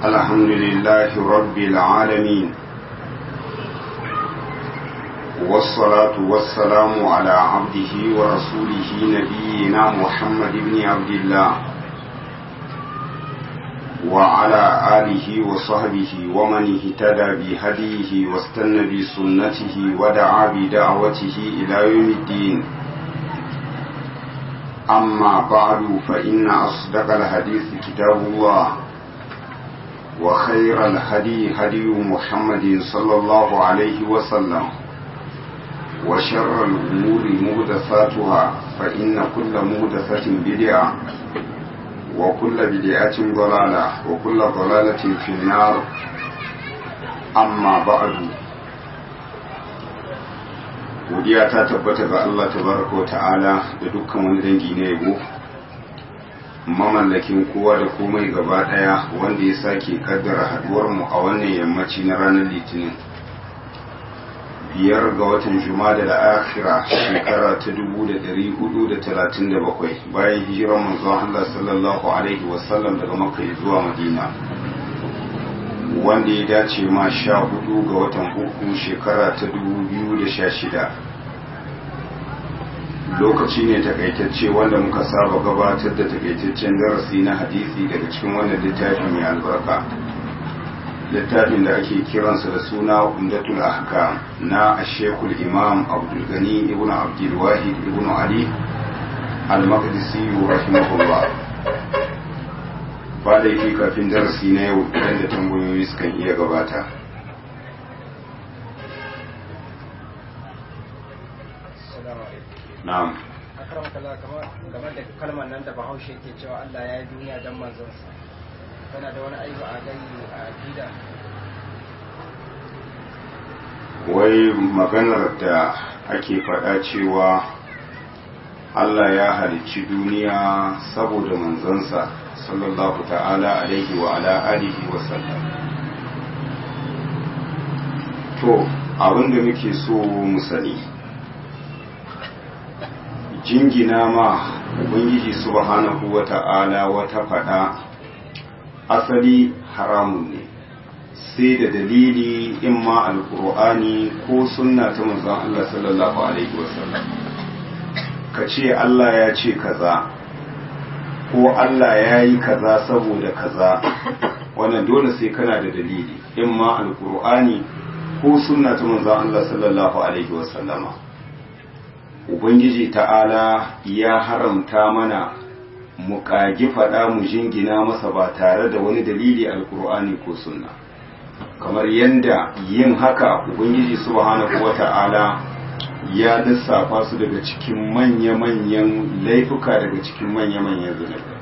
الحمد لله رب العالمين والصلاة والسلام على عبده ورسوله نبينا محمد بن عبد الله وعلى آله وصحبه ومن اهتدى بهديه واستنى بسنته ودعا بدعوته إلى يوم الدين أما بعد فإن أصدق الحديث كتاب الله وخير الهدي هدي محمد صلى الله عليه وسلم وشر الأمور مهدثاتها فإن كل مهدثة بدعة وكل بدعة ضلالة وكل ضلالة في النار أما بعد godiya ta tabbata ga Allah tabaraka wa ta'ala da dukkan wani dangi na yabo mamallakin kowa da komai gaba daya wanda ya sake kaddara haduwar mu a wannan yammaci na ranar litinin biyar ga watan jumada da akhira shekara ta 1437 bayan hijirar manzon Allah sallallahu alaihi wasallam daga makka zuwa madina wanda ya dace ma sha hudu ga watan uku shekara ta 2016 lokaci ne takaitacce wanda muka saba gabatar da takaitaccen darasi na hadisi daga cikin wannan littafin mai albarka littafin da ake kiransa da suna umdatul ahkam na ashekul imam abdulgani ibn abdulwahid ibn ali al-maqdisi rahimahullah ba da yake kafin darasi na yau idan da tambayoyi sukan iya gabata na'am akram kala kamar game da kalmar nan da bahaushe ke cewa Allah ya yi duniya don manzonsa tana da wani aibu a gani a aqida wai maganar da ake faɗa cewa Allah ya halicci duniya saboda manzansa sallallahu ta'ala alaihi wa ala alihi wa sallam to abinda muke so mu sani jingina ma ubangiji subhanahu wa ta'ala wata faɗa asali haramun ne sai da dalili in ma alkur'ani ko sunna ta manzon Allah sallallahu alaihi wasallam ka ce Allah ya ce kaza ko Allah ya yi kaza saboda kaza wannan dole sai kana da dalili in ma alkur'ani ko sunna ta manzon Allah sallallahu alaihi wasallama ubangiji ta'ala ya haramta mana mu kagi faɗa mu jingina masa ba tare da wani dalili alkur'ani ko sunna kamar yadda yin haka ubangiji subhanahu wata'ala ya lissafa su daga cikin manya-manyan laifuka daga cikin manya-manyan zunubai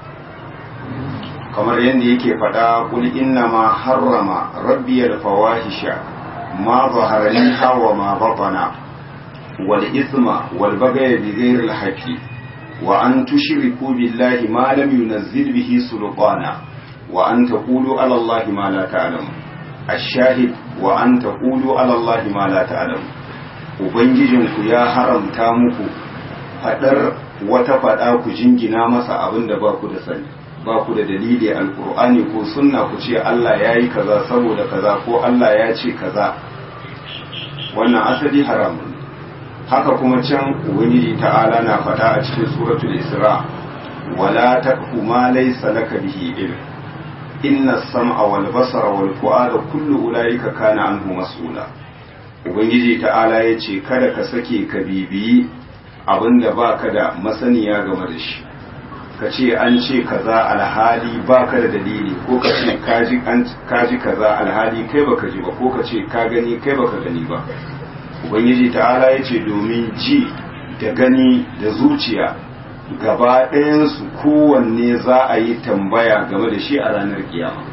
kamar yadda yake faɗa kul inna ma harrama rabbiyal fawahisha ma zahara minha wa ma batana wal isma wal bagaya bi ghairi al haqqi wa an tushriku billahi ma lam yunzil bihi sultana wa an taqulu ala allahi ma la ta'lamun الشاهد وأن تقولوا على الله ما لا تعلم ubangijinku ya haramta muku faɗar wata faɗa ku jingina masa abin da ba ku da sani ba ku da dalili alkur'ani ko sunna ku ce Allah ya yi kaza saboda kaza ko Allah ya ce kaza wannan asali haramun haka kuma can ubangiji ta'ala na faɗa a cikin suratul isra wala taqfu ma laysa laka bihi ilm inna sam'a wal basara wal fu'ada kullu ulaika kana anhu mas'ula ubangiji ta'ala yace kada ka sake ka bibiyi abinda baka da masaniya game da shi ka ce an ce kaza alhali baka da dalili ko ka ce kaji an kaji kaza alhali kai baka ji ba ko ka ce ka gani kai baka gani ba ubangiji ta'ala yace domin ji da gani da zuciya gaba ɗayansu kowanne za a yi tambaya game da shi a ranar kiyama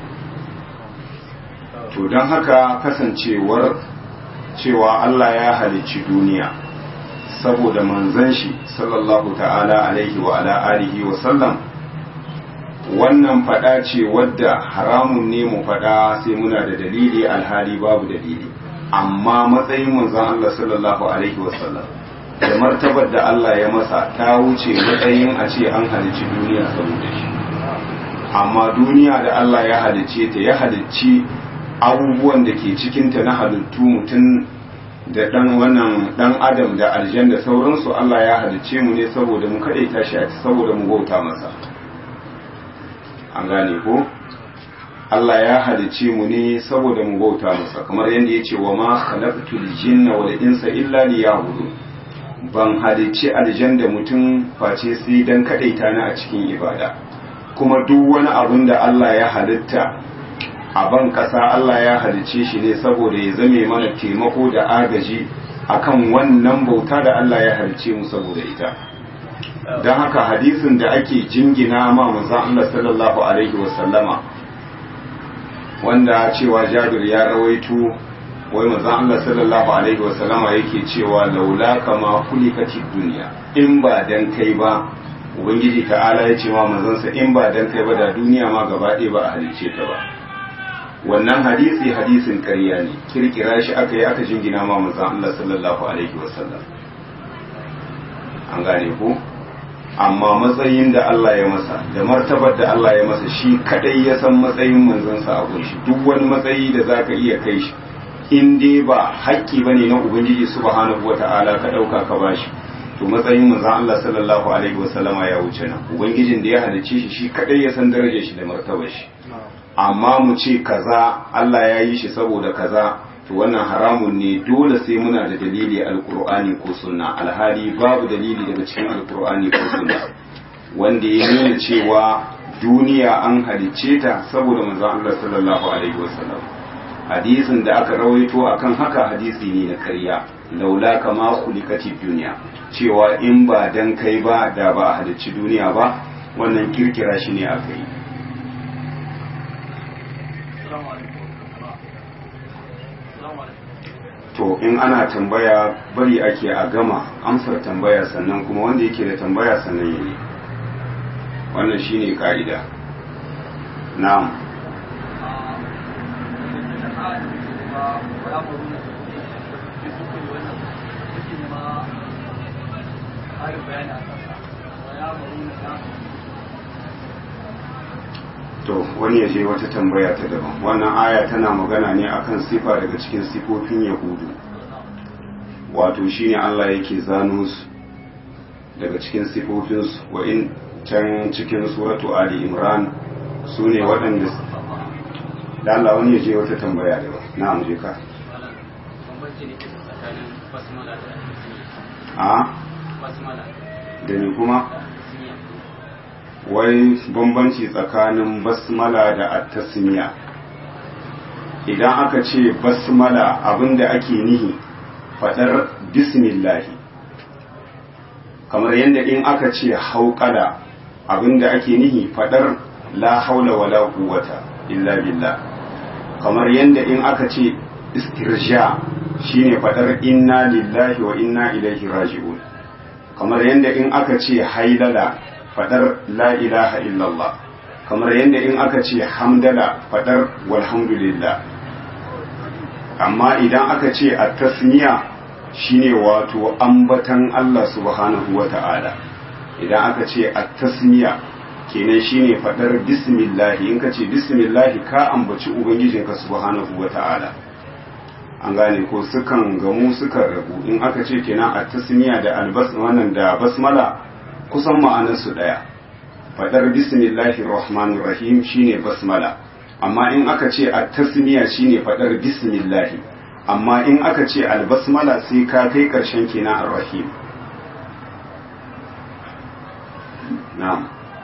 to don haka kasancewar cewa Allah ya halicci duniya saboda manzan shi sallallahu ta'ala alaihi wa ala alihi wa sallam wannan fada ce wadda haramun ne mu fada sai muna da dalili alhali babu dalili amma matsayin manzan Allah sallallahu alaihi wa sallam da martabar da Allah ya masa ta wuce matsayin a ce an halicci duniya saboda shi amma duniya da Allah ya halicce ta ya halicci abubuwan da ke cikinta na halittu mutum da dan wannan dan adam da aljan da sauransu Allah ya halicce mu ne saboda mu kadaita shi saboda mu bauta masa an gane ko Allah ya halicce mu ne saboda mu bauta masa kamar yadda ya ce wa ma khalaqtul jinna wal insa illa liya'budun ban halicci aljan da mutum face sai dan kadaita ni a cikin ibada kuma duk wani abin da Allah ya halitta a ban kasa Allah ya halicce shi ne saboda ya zame mana taimako da agaji akan wannan bauta da Allah ya halicce mu saboda ita don haka hadisin da ake jingina ma manzon Allah sallallahu alaihi wasallama wanda cewa Jabir ya rawaito wai manzon Allah sallallahu alaihi wasallama yake cewa laula kama kulikatid dunya in ba dan kai ba ubangiji ta'ala ya ce ma manzansa in ba dan kai ba da duniya ma gaba ɗaya ba a halicce ta ba wannan hadisi hadisin ƙarya ne kirkira shi aka yi aka jingina ma manzon Allah sallallahu alaihi wasallam an gane ko amma matsayin da Allah ya masa da martabar da Allah ya masa shi kadai ya san matsayin manzansa a gunshi duk wani matsayi da zaka iya kai shi in dai ba haƙƙi bane na ubangiji subhanahu wata'ala ka dauka ka bashi to matsayin manzon Allah sallallahu alaihi wasallama ya wuce nan ubangijin da ya halicce shi shi kadai ya san darajar shi da martabar shi amma mu ce kaza Allah ya yi shi saboda kaza to wannan haramun ne dole sai muna da dalili alkur'ani ko sunna alhali babu dalili daga cikin alkur'ani ko sunna wanda ya nuna cewa duniya an halicce ta saboda manzon Allah sallallahu alaihi wasallam hadisin da aka rawaito akan haka hadisi ne na karya laula kama khuliqatid duniya cewa in ba dan kai ba da ba a halicci duniya ba wannan kirkira shi ne aka yi to in ana tambaya bari ake a gama amsar tambaya sannan kuma wanda yake da tambaya sannan yi wannan shine ka'ida na'am to wani ya je wata tambaya ta daban wannan aya tana magana ne akan sifa daga cikin sifofin yahudu wato shine Allah yake zano su daga cikin sifofinsu wa in can cikin suratu ali imran su ne waɗanda da Allah wani ya je wata tambaya daban na amje ka a da ni kuma wai bambanci tsakanin basmala da attasmiya idan aka ce basmala abinda ake nihi fadar bismillahi kamar yadda in aka ce hauƙala abinda ake nihi fadar la haula wala quwwata illa billah kamar yadda in aka ce istirja shine fadar inna lillahi wa inna ilaihi raji'un kamar yadda in aka ce hailala fadar la ilaha illallah kamar yadda in aka ce hamdala fadar walhamdulillah amma idan aka ce a tasniya shine wato ambatan Allah subhanahu wa ta'ala idan aka ce a tasniya kenan shine fadar bismillahi in ka ce bismillahi ka ambaci ubangijinka subhanahu wa ta'ala an gane ko sukan gamu sukan rabu in aka ce kenan a tasniya da albas wannan da basmala kusan ma'anarsu ɗaya faɗar bismillahir rahmanir rahim shine basmala amma in aka ce a tasmiya shine faɗar bismillahi amma in aka ce albasmala sai ka kai ƙarshen kenan ar-rahim na'am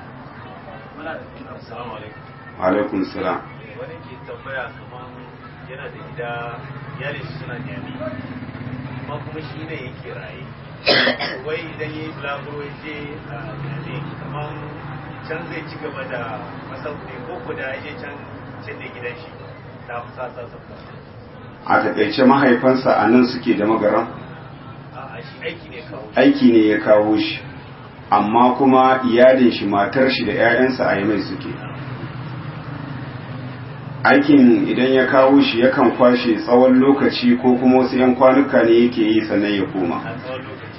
alaikum salam wani ke tambaya kaman yana da gida iyalin suna nyami amma kuma shi ne yake raye wai idan yi bulaguro ya je a yane kamar can zai ci gaba da masauki ko ko da ya je can can da gidan shi ta fi sasa sabta a takaice mahaifansa a nan suke da magaran a shi aiki ne kawo aiki ne ya kawo shi amma kuma iyalin shi matar shi da 'ya'yansa a mai suke aikin idan ya kawo shi yakan kwashe tsawon lokaci ko kuma wasu 'yan kwanuka ne yake yi sannan ya koma a tsawon lokaci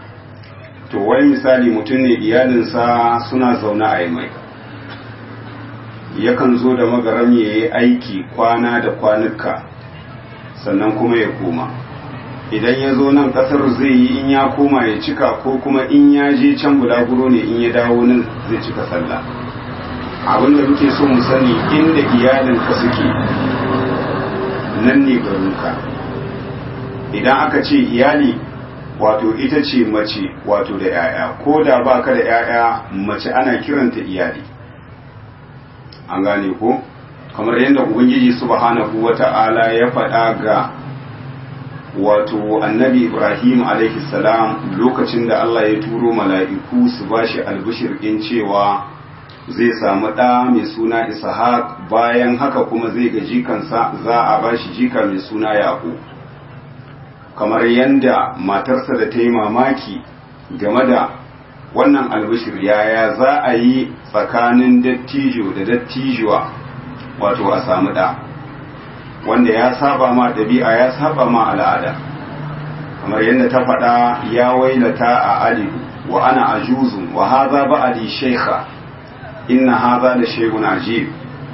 to wai misali mutum ne iyalinsa suna zaune a mai yakan zo da magaram ya yi aiki kwana da kwanuka sannan kuma ya koma idan ya zo nan kasar zai yi in ya koma ya cika ko kuma in ya je can bulaguro ne in ya dawo nan zai cika sallah abinda muke so mu sani inda iyalinka suke nan ne garinka idan aka ce iyali wato ita ce mace wato da 'ya'ya ko da ba ka da 'ya'ya mace ana kiranta iyali an gane ko kamar yadda ubangiji subhanahu wata'ala ya faɗa ga wato annabi ibrahim alaihi salam lokacin da allah ya turo mala'iku su bashi albishir in cewa zai samu ɗa mai suna ishaq bayan haka kuma zai ga jikansa za a bashi jika mai suna yaƙo kamar yadda matarsa da ta yi mamaki game da wannan albishir yaya za a yi tsakanin dattijo da dattijuwa wato a samu ɗa wanda ya saba ma ɗabi'a ya saba ma al'ada kamar yadda ta faɗa ya wailata a alidu wa ana ajuzun wa haza ba'adi shaykha inna haza da shay'un ajib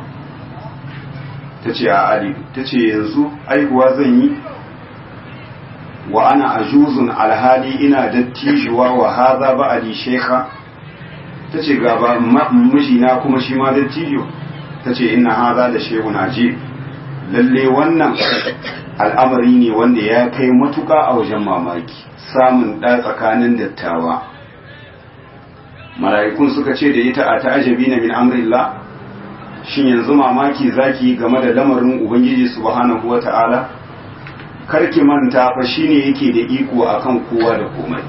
tace a alidu tace yanzu aihuwa zan yi wa ana ajuzun alhali ina dattijuwa wa haza ba'adi shaykha tace ga ba mijina kuma shi ma dattijo tace inna haza da shay'un ajib lalle wannan al'amari ne wanda ya kai matuka a wajen mamaki samun ɗa tsakanin dattawa mala'ikun suka ce da ita a ta'ajabi na min amrillah shin yanzu mamaki zaki game da lamarin ubangiji subhanahu wata'ala karki manta fa shine yake da iko akan kowa da komai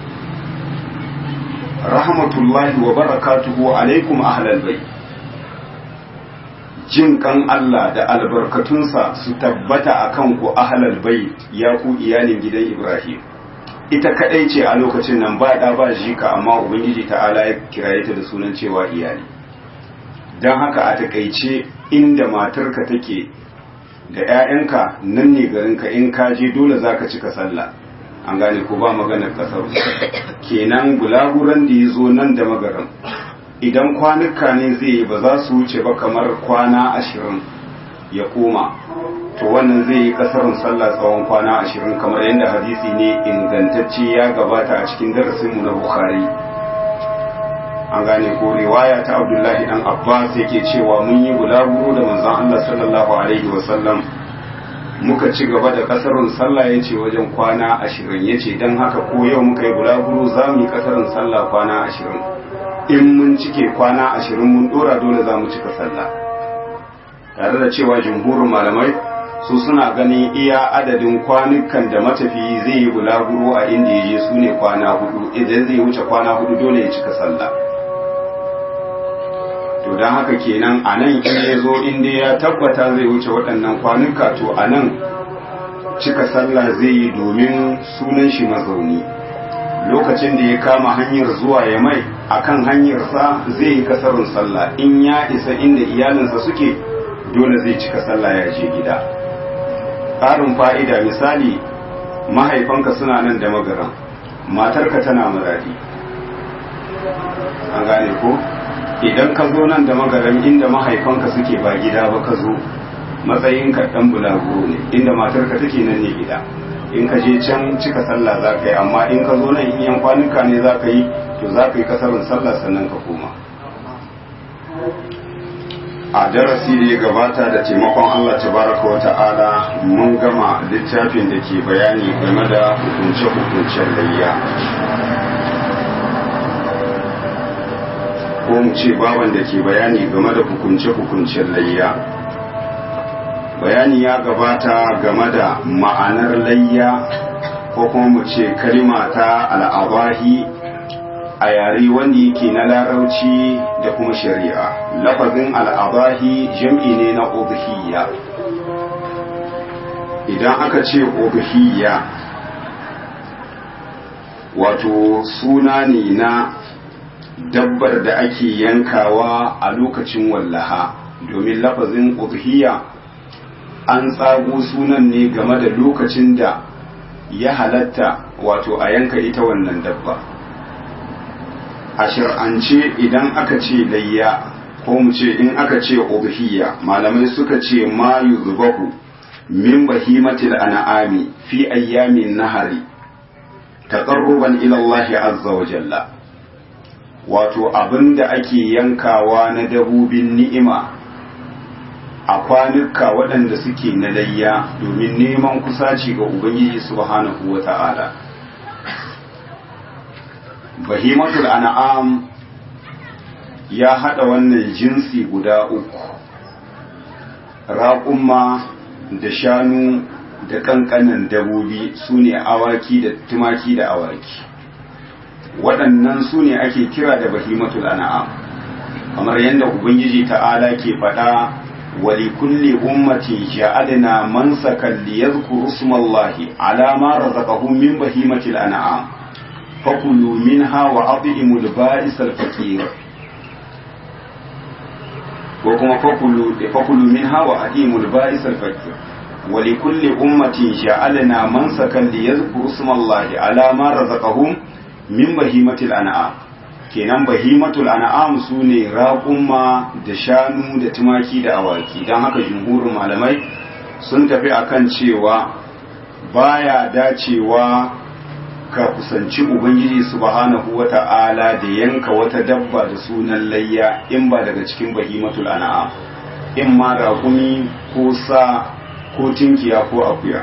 rahmatullahi wa barakatuhu alaikum ahlal bayt jin kan Allah da albarkatunsa su tabbata a kan ku ahlal bait ya ku iyalin gidan Ibrahim ita kadai ce a lokacin nan ba da ba jika amma ubangiji ta'ala ya kiraye ta da sunan cewa iyali dan haka a takaice inda matarka take da 'ya'yanka nan ne garinka in ka je dole zaka cika sallah an gane ko ba maganar kasar kenan gulaguran da ya zo nan da magaran idan kwanuka ne zai yi ba za su wuce ba kamar kwana ashirin ya koma to wannan zai yi kasarin sallah tsawon kwana ashirin kamar yadda hadisi ne ingantacce ya gabata a cikin darasinmu na bukhari an gane ko riwaya ta abdullahi dan abbas yake cewa mun yi bulaguro da manzon allah sallallahu alaihi wasallam muka ci gaba da kasarin sallah ya ce wajen kwana ashirin ya ce don haka ko yau muka yi bulaguro za mu yi kasarin sallah kwana ashirin in mun cike kwana ashirin mun dora dole za mu cika sallah tare da cewa jumhurin malamai su suna ganin iya adadin kwanukan da matafiyi zai yi bulaguro a inda ya je su ne kwana hudu idan zai wuce kwana hudu dole ya cika sallah to don haka kenan a nan in ya zo inda ya tabbata zai wuce waɗannan kwanuka to a nan cika sallah zai yi domin sunan shi mazauni lokacin da ya kama hanyar zuwa ya mai akan hanyarsa zai yi kasarin sallah in ya isa inda iyalinsa suke dole zai cika sallah ya je gida ƙarin fa'ida misali mahaifanka suna nan da magaran matarka tana muradi an gane ko idan ka zo nan da magaran inda mahaifanka suke ba gida ba ka zo matsayinka ɗan bulaguro ne inda matarka take nan ne gida in ka je can cika sallah za ka yi amma in ka zo nan in yan kwanuka ne za ka yi to za ka yi kasarin sallah sannan ka koma a darasi da ya gabata da taimakon Allah tabaraka wa ta'ala mun gama littafin da ke bayani game da hukunce-hukuncen layya ko mu ce baban da ke bayani game da hukunce-hukuncen layya bayani ya gabata game da ma'anar layya ko kuma mu ce kalima ta al'abahi a yare wanda yake na larauci da kuma shari'a lafazin al'abahi jam'i ne na ubhiyya idan aka ce ubhiyya wato suna ne na dabbar da ake yankawa a lokacin wallaha domin lafazin ubhiyya an tsago sunan ne game da lokacin da ya halatta wato a yanka ita wannan dabba a shir'ance idan aka ce layya ko mu ce in aka ce udhiyya malamai suka ce ma yuzbahu min bahimatil an'ami fi ayyamin nahari taqarruban ila Allah azza wa jalla wato abinda ake yankawa na dabobin ni'ima a kwanuka waɗanda suke na layya domin neman kusaci ga ubangiji subhanahu wa ta'ala bahimatul an'am ya haɗa wannan jinsi guda uku raƙumma da shanu da ƙanƙanan dabobi su ne awaki da tumaki da awaki waɗannan su ne ake kira da bahimatul an'am kamar yadda ubangiji ta'ala ke faɗa wali kulli ummatin ja'alna mansakan liyadhkuru ismallahi ala ma razaqahum min bahimatil an'am fakulu minha wa at'imul ba'isal faqir ko kuma fakulu fakulu minha wa at'imul ba'isal faqir ولكل أمة جعلنا منسكا ليذكروا اسم الله على ما رزقهم من بهيمة الأنعام kenan bahimatul an'am su ne raƙumma da shanu da tumaki da awaki don haka jumhurin malamai sun tafi akan cewa baya dacewa ka kusanci ubangiji subhanahu wata'ala da yanka wata dabba da sunan layya in ba daga cikin bahimatul an'am in ma raƙumi ko sa ko tinkiya ko akuya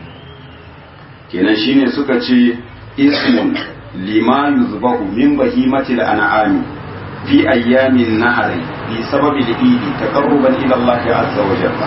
kenan shine suka ce ismun lima yuzbahu min bahimatil an'ami fi ayyamin nahari bi sababi al-idi taqarruban ila Allah azza wa jalla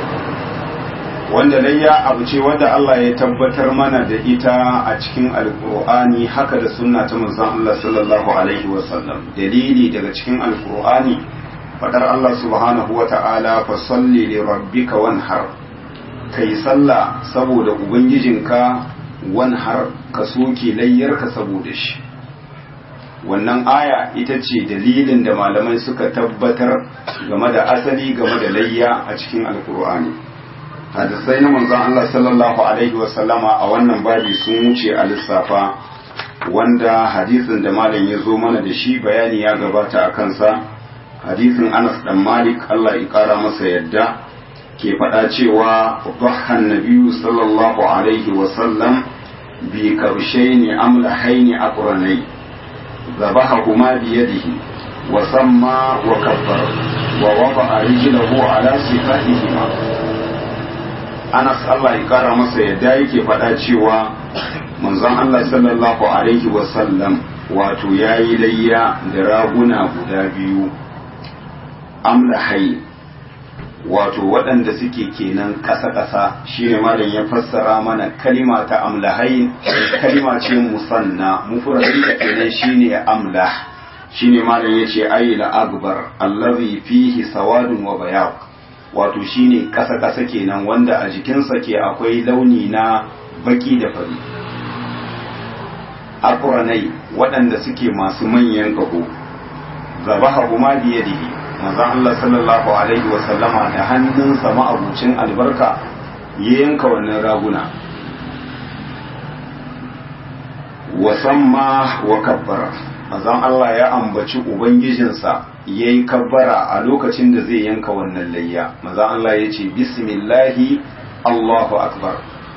wanda layya abu ce wanda Allah ya tabbatar mana da ita a cikin alkur'ani haka da sunna ta manzon Allah sallallahu alaihi wa sallam dalili daga cikin alkur'ani fadar Allah subhanahu wa ta'ala fa salli li rabbika wanhar kai sallah saboda ubangijinka wanhar ka soke layyarka saboda shi wannan aya ita ce dalilin da malamai suka tabbatar game da asali game da layya a cikin alkur'ani hadisai na manzon Allah sallallahu alaihi wasallama a wannan babi sun wuce a lissafa wanda hadisin da malam ya zo mana da shi bayani ya gabata a kansa hadisin Anas dan Malik Allah ya kara masa yadda ke faɗa cewa dhahan nabiyyu sallallahu alaihi wasallam bi kabshaini amlahaini aqranai ذبحهما بيده وسمى وكبر ووضع رجله على صفاتهما Anas Allah ya kara masa yadda yake faɗa cewa manzon Allah sallallahu alaihi wasallam wato ya yi layya da raguna guda biyu amlahai wato waɗanda suke kenan ƙasa-ƙasa shi ne malam ya fassara mana kalima ta amlahai kalima ce musanna mufradin da kenan shine amlah shine malam yace ayi la akbar allazi fihi sawadun wa bayad wato shine ƙasa-ƙasa kenan wanda a jikinsa ke akwai launi na baki da fari akranai waɗanda suke masu manyan ƙaho zabaha kuma biyadihi manzon Allah sallallahu alaihi wa sallama da hannunsa ma'abucin albarka ya yanka wannan raguna wa samma wa kabbara manzon Allah ya ambaci ubangijinsa ya yi kabbara a lokacin da zai yanka wannan layya manzon Allah ya ce bismillahi Allahu akbar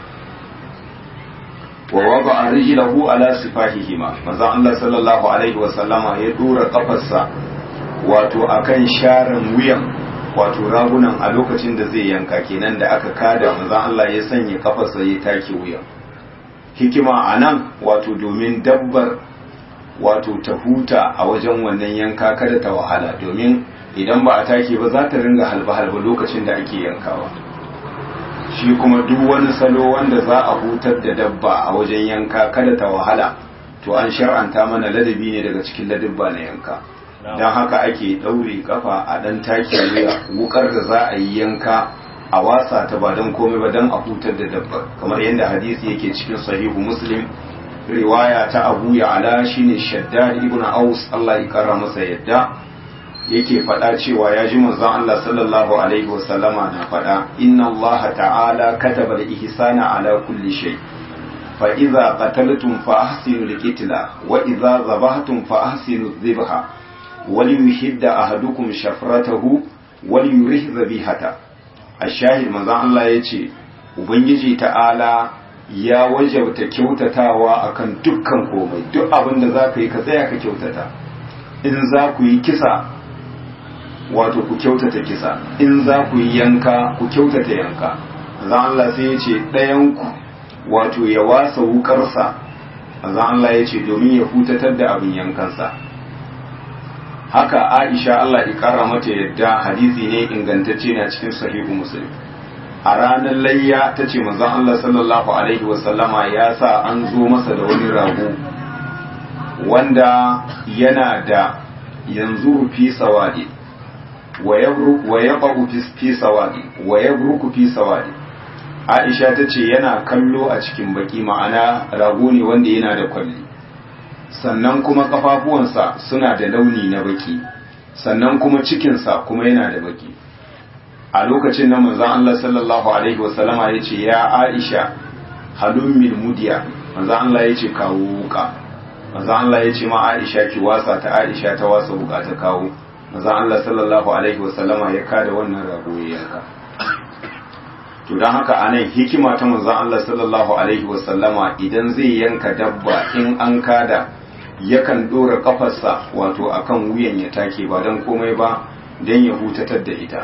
wa wada rijlahu ala sifahihima manzon Allah sallallahu alaihi wa sallama ya dora kafarsa wato akan sharan wuyan wato ragunan a lokacin da zai yanka kenan da aka kada manzon Allah ya sanya kafarsa ya take wuyan hikima a nan wato domin dabbar wato ta huta a wajen wannan yanka kada ta wahala domin idan ba a take ba za ta ringa halba-halba lokacin da ake yankawa shi kuma duk wani salo wanda za a hutar da dabba a wajen yanka kada ta wahala to an shar'anta mana ladabi ne daga cikin ladabba na yanka don haka ake ɗaure kafa a ɗan take wuya wukar da za a yi yanka a wasa ta ba don komai ba don a hutar da dabbar kamar yadda hadisi yake cikin sahihu muslim riwaya ta abu ya ala shine shaddad ibn aus Allah ya kara masa yadda yake faɗa cewa ya ji manzon Allah sallallahu alaihi wasallama na faɗa inna Allah ta'ala kataba al-ihsana ala kulli shay fa idza qataltum fa ahsinu al-qitla wa idza zabahtum fa ahsinu adh-dhabha wal yuhidda ahadukum shafratahu wal yurih zabihata ashahid manzon Allah yace ubangiji ta'ala ya wajabta kyautatawa akan dukkan komai duk abin da zaka yi ka tsaya ka kyautata in za ku yi kisa wato ku kyautata kisa in za ku yi yanka ku kyautata yanka manzon Allah sai yace ɗayan ku wato ya wasa wukarsa manzon Allah yace domin ya hutatar da abin yankansa haka Aisha Allah ya kara mata yadda hadisi ne ingantacce na cikin sahihu Muslim a ranar layya ta ce manzon Allah sallallahu alaihi wasallama ya sa an zo masa da wani rago wanda yana da yanzu fi sawadi wa yaqu fi sawadi wa yabruku fi sawadi Aisha ta ce yana kallo a cikin baki ma'ana rago ne wanda yana da kwalli sannan kuma kafafuwansa suna da launi na baki sannan kuma cikinsa kuma yana da baki a lokacin nan manzon Allah sallallahu alaihi wasallama ya ce ya Aisha halun mil mudiya manzon Allah ya ce kawo wuka manzon Allah ya ce ma Aisha ki wasa ta Aisha ta wasa wuka ta kawo manzon Allah sallallahu alaihi wasallama ya kada wannan rago ya yanka to don haka anan hikima ta manzon Allah sallallahu alaihi wasallama idan zai yanka dabba in an kada yakan dora kafarsa wato akan wuyan ya take ba don komai ba don ya hutatar da ita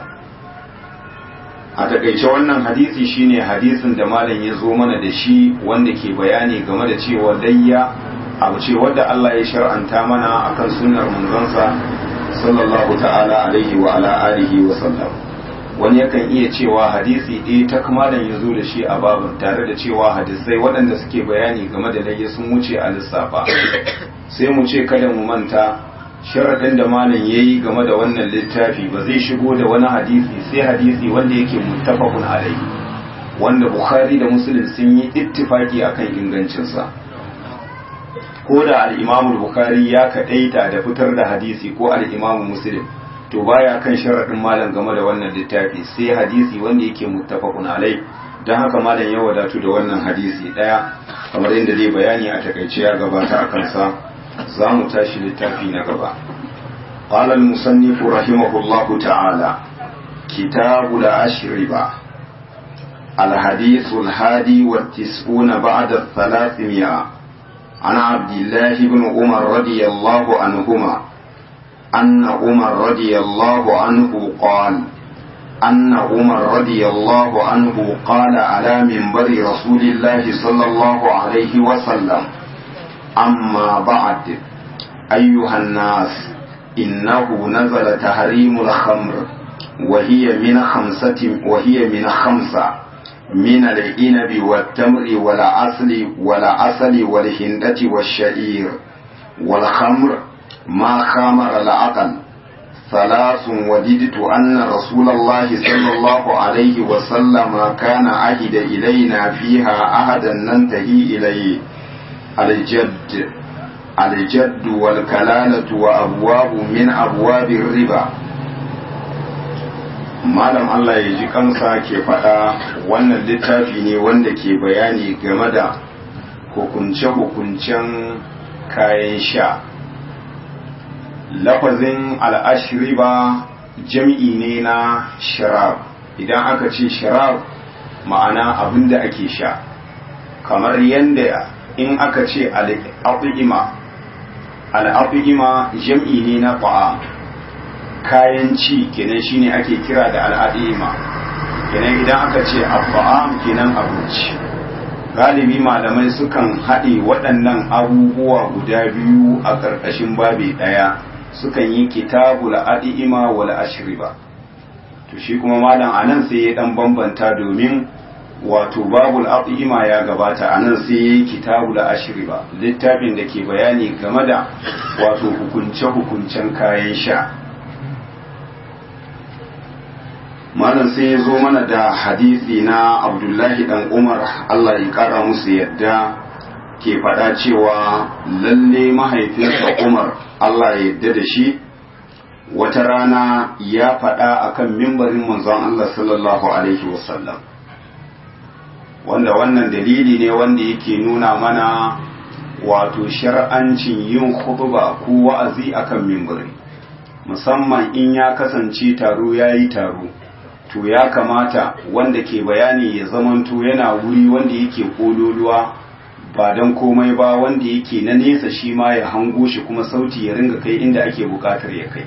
a takaice wannan hadisi shine hadisin da malam ya zo mana da shi wanda ke bayani game da cewa layya abu ce wadda Allah ya shar'anta mana akan sunnar manzonsa sallallahu ta'ala alaihi wa ala alihi wa sallam wani yakan iya cewa hadisi ɗaya ta malam ya zo da shi a babin tare da cewa hadisai waɗanda suke bayani game da layya sun wuce a lissafa sai mu ce kada mu manta sharaɗin da malam ya yi game da wannan littafi ba zai shigo da wani hadisi sai hadisi wanda yake muttafaqun alaihi wanda bukhari da muslim sun yi ittifaki akan ingancinsa ko da al-imamu bukhari ya kaɗaita da fitar da hadisi ko al-imamu muslim to baya kan sharaɗin malam game da wannan littafi sai hadisi wanda yake muttafaqun alai don haka malam ya wadatu da wannan hadisi ɗaya kamar yadda zai bayani a takaice ya gabata a kansa za mu tashi littafi na gaba قال المصنف رحمه الله تعالى كتاب الأشربة الحديث الهادي والتسعون بعد الثلاثمائة عن عبد الله بن عمر رضي الله عنهما أن عمر رضي الله عنه قال أن عمر رضي الله عنه قال على منبر رسول الله صلى الله عليه وسلم أما بعد أيها الناس إنه نزل تحريم الخمر وهي من خمسة وهي من خمسة من العنب والتمر والعسل والعسل والهندة والشعير والخمر ما خامر العقل ثلاث وددت أن رسول الله صلى الله عليه وسلم كان عهد إلينا فيها عهدا ننتهي إليه الجد الجد والكلالة وأبواب من أبواب الربا malam Allah ya ji kansa ke faɗa wannan littafi ne wanda ke bayani game da hukunce-hukuncen kayan sha lafazin al'ashiriba jam'i ne na sharab idan aka ce sharab ma'ana abin da ake sha kamar yadda in aka ce al'afi'ima al'afi'ima jam'i ne na fa'a kayan ci kenan shine ake kira da al'adima kenan idan aka ce abba'am kenan abinci galibi malamai sukan haɗe waɗannan abubuwa guda biyu a ƙarƙashin babi ɗaya sukan yi kitabul adima wal ashriba to shi kuma malam anan sai ya dan bambanta domin wato babul adima ya gabata anan sai ya yi kitabul ashriba littafin da ke bayani game da wato hukunce hukuncen kayan sha malam sai ya zo mana da hadisi na abdullahi dan umar allah ya kara musu yadda ke faɗa cewa lalle mahaifinsa umar allah ya yadda da shi wata rana ya faɗa akan mimbarin manzon allah sallallahu alaihi wasallam wanda wannan dalili ne wanda yake nuna mana wato shar'ancin yin khutba ko wa'azi akan mimbari musamman in ya kasance taro ya yi taro to ya kamata wanda ke bayani ya zamanto yana wuri wanda yake kololuwa ba don komai ba wanda yake na nesa shi ma ya hango shi kuma sauti ya ringa kai inda ake bukatar ya kai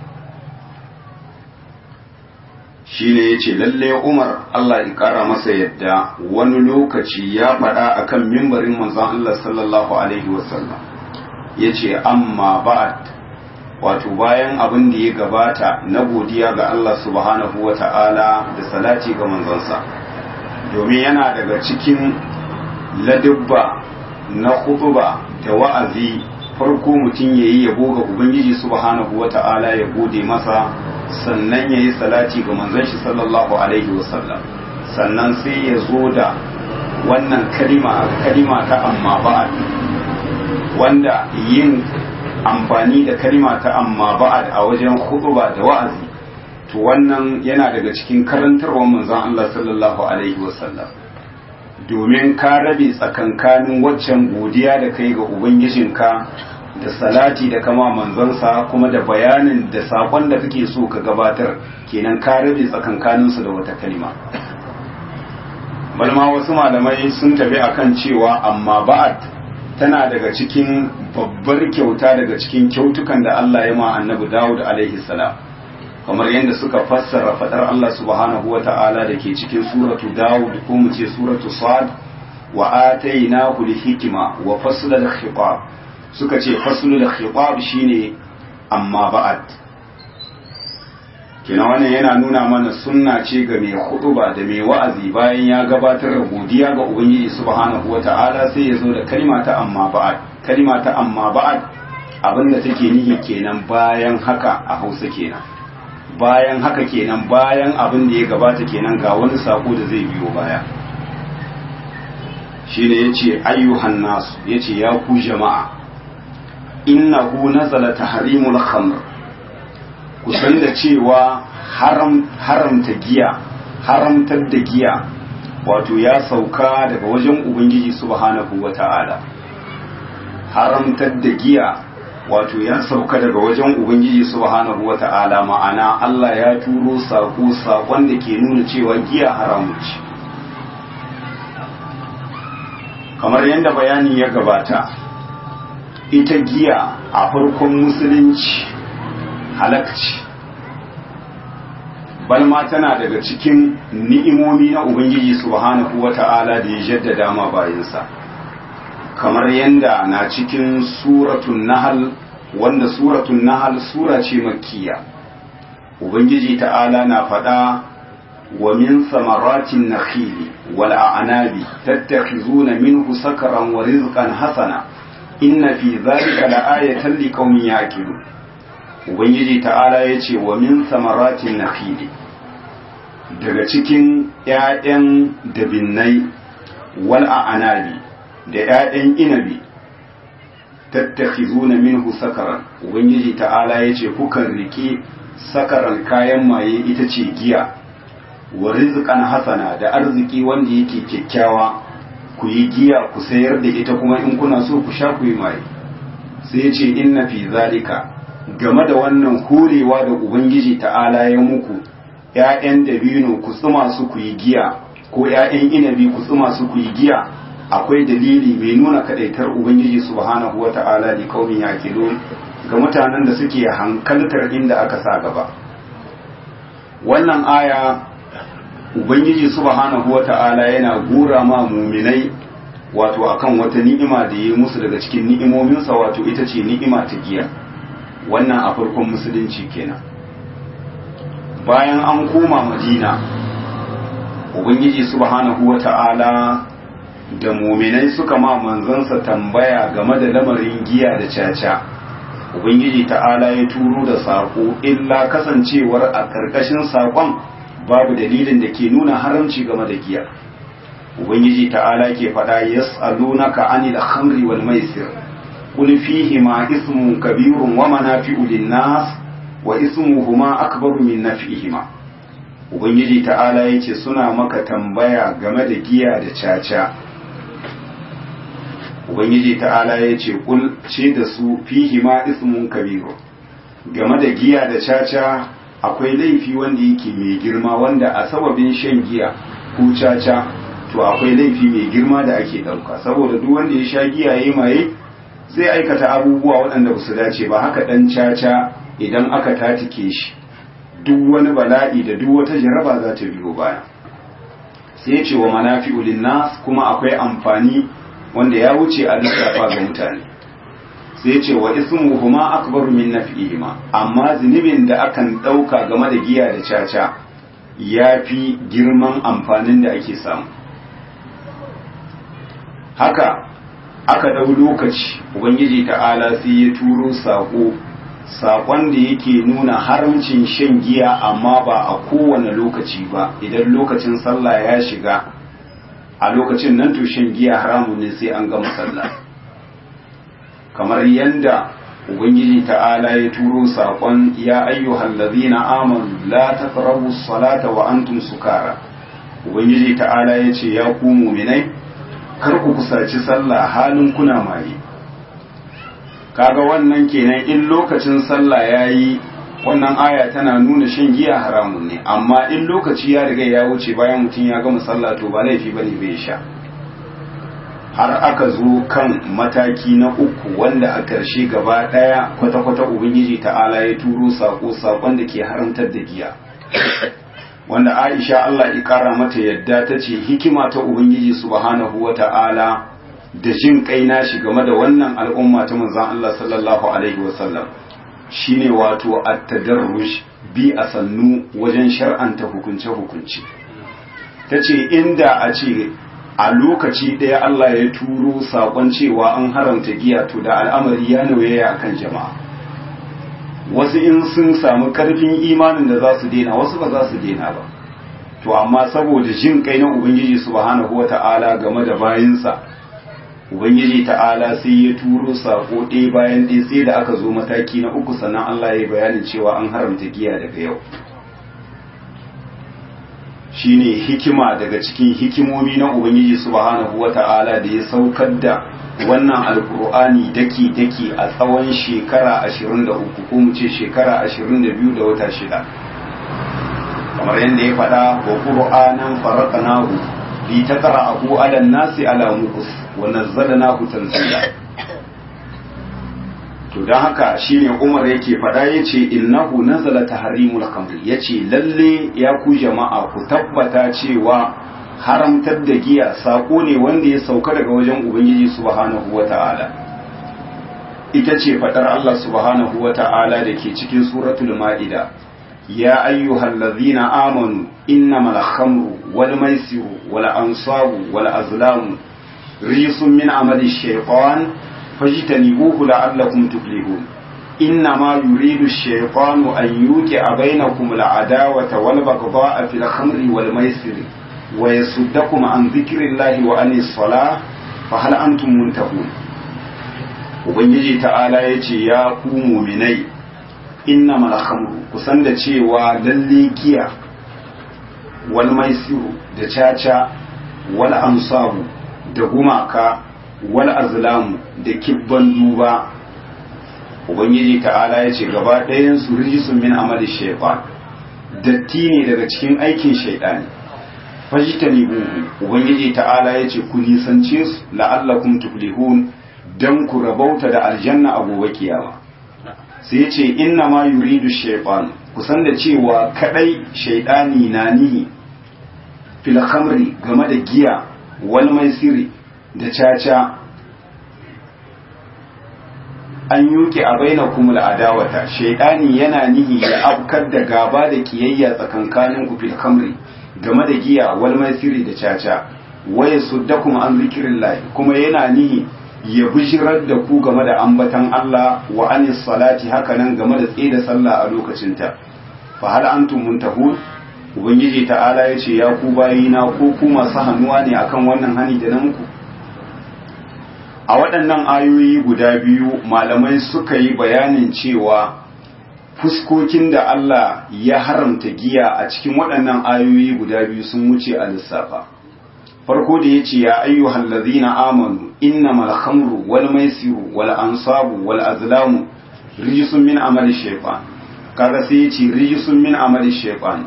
shi ne ya ce lalle umar Allah ya kara masa yadda wani lokaci ya faɗa akan mimbarin manzon Allah sallallahu alaihi wasallam ya ce amma ba'ad wato bayan abin da ya gabata na godiya ga Allah subhanahu wa ta'ala da salati ga manzonsa domin yana daga cikin ladubba na hutuba da wa'azi farko mutum ya yi yabo ga Ubangiji subhanahu wa ta'ala ya gode masa sannan ya yi salati ga manzon shi sallallahu alaihi wasallam sannan sai ya zo da wannan kalima kalima ta amma ba'ad wanda yin amfani da kalima ta amma ba'ad a wajen hutuba da wa'azi to wannan yana daga cikin karantarwar manzon Allah sallallahu alaihi wasallam domin ka rabe tsakankanin waccan godiya da kai ga ubangijinka da salati da kama manzansa kuma da bayanin da sakon da kake so ka gabatar kenan ka rabe tsakankaninsu da wata kalima balma wasu malamai sun tafi akan cewa amma ba'ad tana daga cikin babbar kyauta daga cikin kyautukan da Allah ya ma annabi Dawud alaihi salam kamar yadda suka fassara fadar Allah subhanahu wa ta'ala da ke cikin suratu Dawud ko mu ce suratu Sad wa atainahu al-hikma wa fasla al-khitab suka ce faslu al-khitab shine amma ba'ad kina wannan yana nuna mana sunna ce ga mai hutuba da mai wa'azi bayan ya gabatar da godiya ga ubangiji subhanahu wa ta'ala sai ya zo da kalma ta amma ba'ad kalma ta amma ba'ad abinda take nihi kenan bayan haka a Hausa kenan bayan haka kenan bayan abin da ya gabata kenan ga wani sako da zai biyo baya shine yace ayyuhan nas yace ya ku jama'a innahu nazala tahrimul khamr ku san da cewa haram haramta giya haramtar da giya wato ya sauka daga wajen ubangiji subhanahu wata'ala haramtar da giya wato ya sauka daga wajen ubangiji subhanahu wata'ala ma'ana Allah ya turo sako sakon da ke nuna cewa giya haramu ce kamar yadda bayani ya gabata ita giya a farkon musulunci halakci balma tana daga cikin ni'imomi na ubangiji subhanahu wata'ala da ya jaddada ma bayansa kamar yadda na cikin suratun nahal wanda suratun nahal sura ce makkiya ubangiji ta'ala na faɗa wa min samaratin nakhili wal a'nabi tattakhizuna minhu sakaran wa rizqan hasana inna fi dhalika la'ayatan liqaumin yaqilun ubangiji ta'ala yace wa min samaratin nakhili daga cikin ƴaƴan dabinnai wal a'nabi da ‘ya'yan inabi tattakhizuna minhu sakaran ubangiji ta'ala ya ce kukan riƙe sakaran kayan maye ita ce giya wa rizqan hasana da arziki wanda yake kyakkyawa ku yi giya ku sayar da ita kuma in kuna so ku sha ku yi maye sai ya ce inna fi zalika game da wannan horewa da ubangiji ta'ala ya muku ‘ya'yan dabino ku tsuma su ku yi giya ko ‘ya'yan inabi ku tsuma su ku yi giya akwai dalili mai nuna kadaitar ubangiji subhanahu wata'ala li qaumin yaqilun ga mutanen da suke hankaltar inda aka sa gaba wannan aya ubangiji subhanahu wata'ala yana gura ma muminai wato akan wata ni'ima da ya musu daga cikin ni'imominsa wato ita ce ni'ima ta giya wannan a farkon musulunci kenan bayan an koma madina ubangiji subhanahu wata'ala da muminai suka ma manzansa tambaya game da lamarin giya da caca ubangiji ta'ala ya turo da saƙo illa kasancewar a ƙarƙashin saƙon babu dalilin da ke nuna haramci game da giya ubangiji ta'ala ke faɗa yas'alunaka anil khamri wal maisir qul fihi ma ismun kabirun wa manafi'u lin-nas wa ismuhuma akbaru min naf'ihima ubangiji ta'ala yace suna maka tambaya game da giya da caca ubangiji ta'ala ya ce kul ce da su fihi ma ismun kabiru game da giya da caca akwai laifi wanda yake mai girma wanda a sababin shan giya ko caca to akwai laifi mai girma da ake ɗauka saboda duk wanda ya sha giya ya maye zai aikata abubuwa waɗanda ba su dace ba haka ɗan caca idan aka tatike shi duk wani bala'i da duk wata jaraba za ta biyo baya sai ce wa manafi'u linnas kuma akwai amfani wanda ya wuce a lissafa ga mutane sai ce wa ismuhuma akbaru min naf'ihima amma zunubin da akan dauka game da giya da caca yafi girman amfanin da ake samu haka aka dau lokaci ubangiji ta'ala sai ya turo sako sakon da yake nuna haramcin shan giya amma ba a kowane lokaci ba idan lokacin sallah ya shiga a lokacin nan to shan giya haramun ne sai an gama sallah kamar yanda ubangiji ta'ala ya turo sakon ya ayyuhal ladhina amanu la taqrabu salata wa antum sukara ubangiji ta'ala ya ce ya ku mu'minai kar ku kusaci sallah halin kuna maye kaga wannan kenan in lokacin sallah yayi wannan aya tana nuna shan giya haramun ne amma in lokaci ya riga ya wuce bayan mutum ya gama sallah to ba laifi bane bai sha har aka zo kan mataki na uku wanda a ƙarshe gaba ɗaya kwata-kwata ubangiji ta'ala ya turo sako sakon da ke haramtar da giya wanda aisha Allah ya ƙara mata yadda ta ce hikima ta ubangiji subhanahu wa ta'ala da jin kai nashi game da wannan al'umma ta manzon Allah sallallahu alaihi wasallam shine wato at-tadarruj bi a sannu wajen shar'anta hukunce hukunci tace inda a ce a lokaci ɗaya Allah ya turo sakon cewa an haramta giya to da al'amari ya nauyaya akan jama'a wasu in sun samu karfin imanin da za su daina wasu ba za su daina ba to amma saboda jin kai na ubangiji subhanahu wata'ala game da bayinsa ubangiji ta'ala sai ya turo sako ɗaya bayan ɗaya sai da aka zo mataki na uku sannan Allah ya yi bayanin cewa an haramta giya daga yau shine hikima daga cikin hikimomi na ubangiji subhanahu wata'ala da ya saukar da wannan alkur'ani daki daki a tsawon shekara 23 ko mu ce shekara 22 da wata shida kamar yadda ya faɗa wa qur'anan faraqnahu li taqra'ahu 'ala an-nasi 'ala muqus wa nazzalnahu tanzila to dan haka shine Umar yake faɗa yace innahu nazala tahrimul khamr yace lalle ya ku jama'a ku tabbata cewa haramtar da giya sako ne wanda ya sauka daga wajen ubangiji subhanahu wata'ala ita ce faɗar Allah subhanahu wata'ala da ke cikin suratul ma'ida ya ayyuhal ladzina amanu innamal khamru wal maisiru wal ansabu wal azlamu risun min amali shaytan fajtanibuhu la'allakum tuflihun إنما يريد الشيطان أن يوقع بينكم العداوة والبغضاء في الخمر والميسر ويصدكم عن ذكر الله وعن الصلاة فهل أنتم منتهون ubangiji ta'ala ya ce ya ku muminai inna malhamru kusan da cewa lalle giya wal maisiru da caca wal ansabu da gumaka wal azlamu da kibban duba ubangiji ta'ala ya ce gaba ɗayan su rijisun min amali shaitan datti ne daga cikin aikin shaidani fajitani buhu ubangiji ta'ala ya ce ku nisance su la'allakum tuflihun dan ku rabauta da aljanna a gobe kiyama sai ya ce inna ma yuridu shaytan kusan da cewa kadai shaidani na nihi fil khamri game da giya wal maisiri da caca an yuke a bainakum al'adawata shaidani yana nihi ya afkar da gaba da kiyayya tsakankanin ku fil khamri game da giya wal maisiri da caca waya suddakum an zikrillah kuma yana nihi ya bishirar da ku game da ambatan Allah wa anis salati hakanan game da tsaye da sallah a lokacinta fa hal antum muntahun ubangiji ta'ala ya ce ya ku bayina ko ku masu hannuwa ne akan wannan hani da na muku a waɗannan ayoyi guda biyu malamai suka yi bayanin cewa fuskokin da Allah ya haramta giya a cikin waɗannan ayoyi guda biyu sun wuce a lissafa farko da ya ce ya ayyuhal ladzina amanu innamal khamru wal maisiru wal ansabu wal azlamu rijisun min amali shaytan kaga sai ya ce rijisun min amali shaytan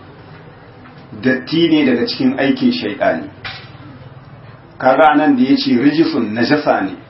datti ne daga cikin aikin shaytani kaga nan da ya ce rijisun najasa ne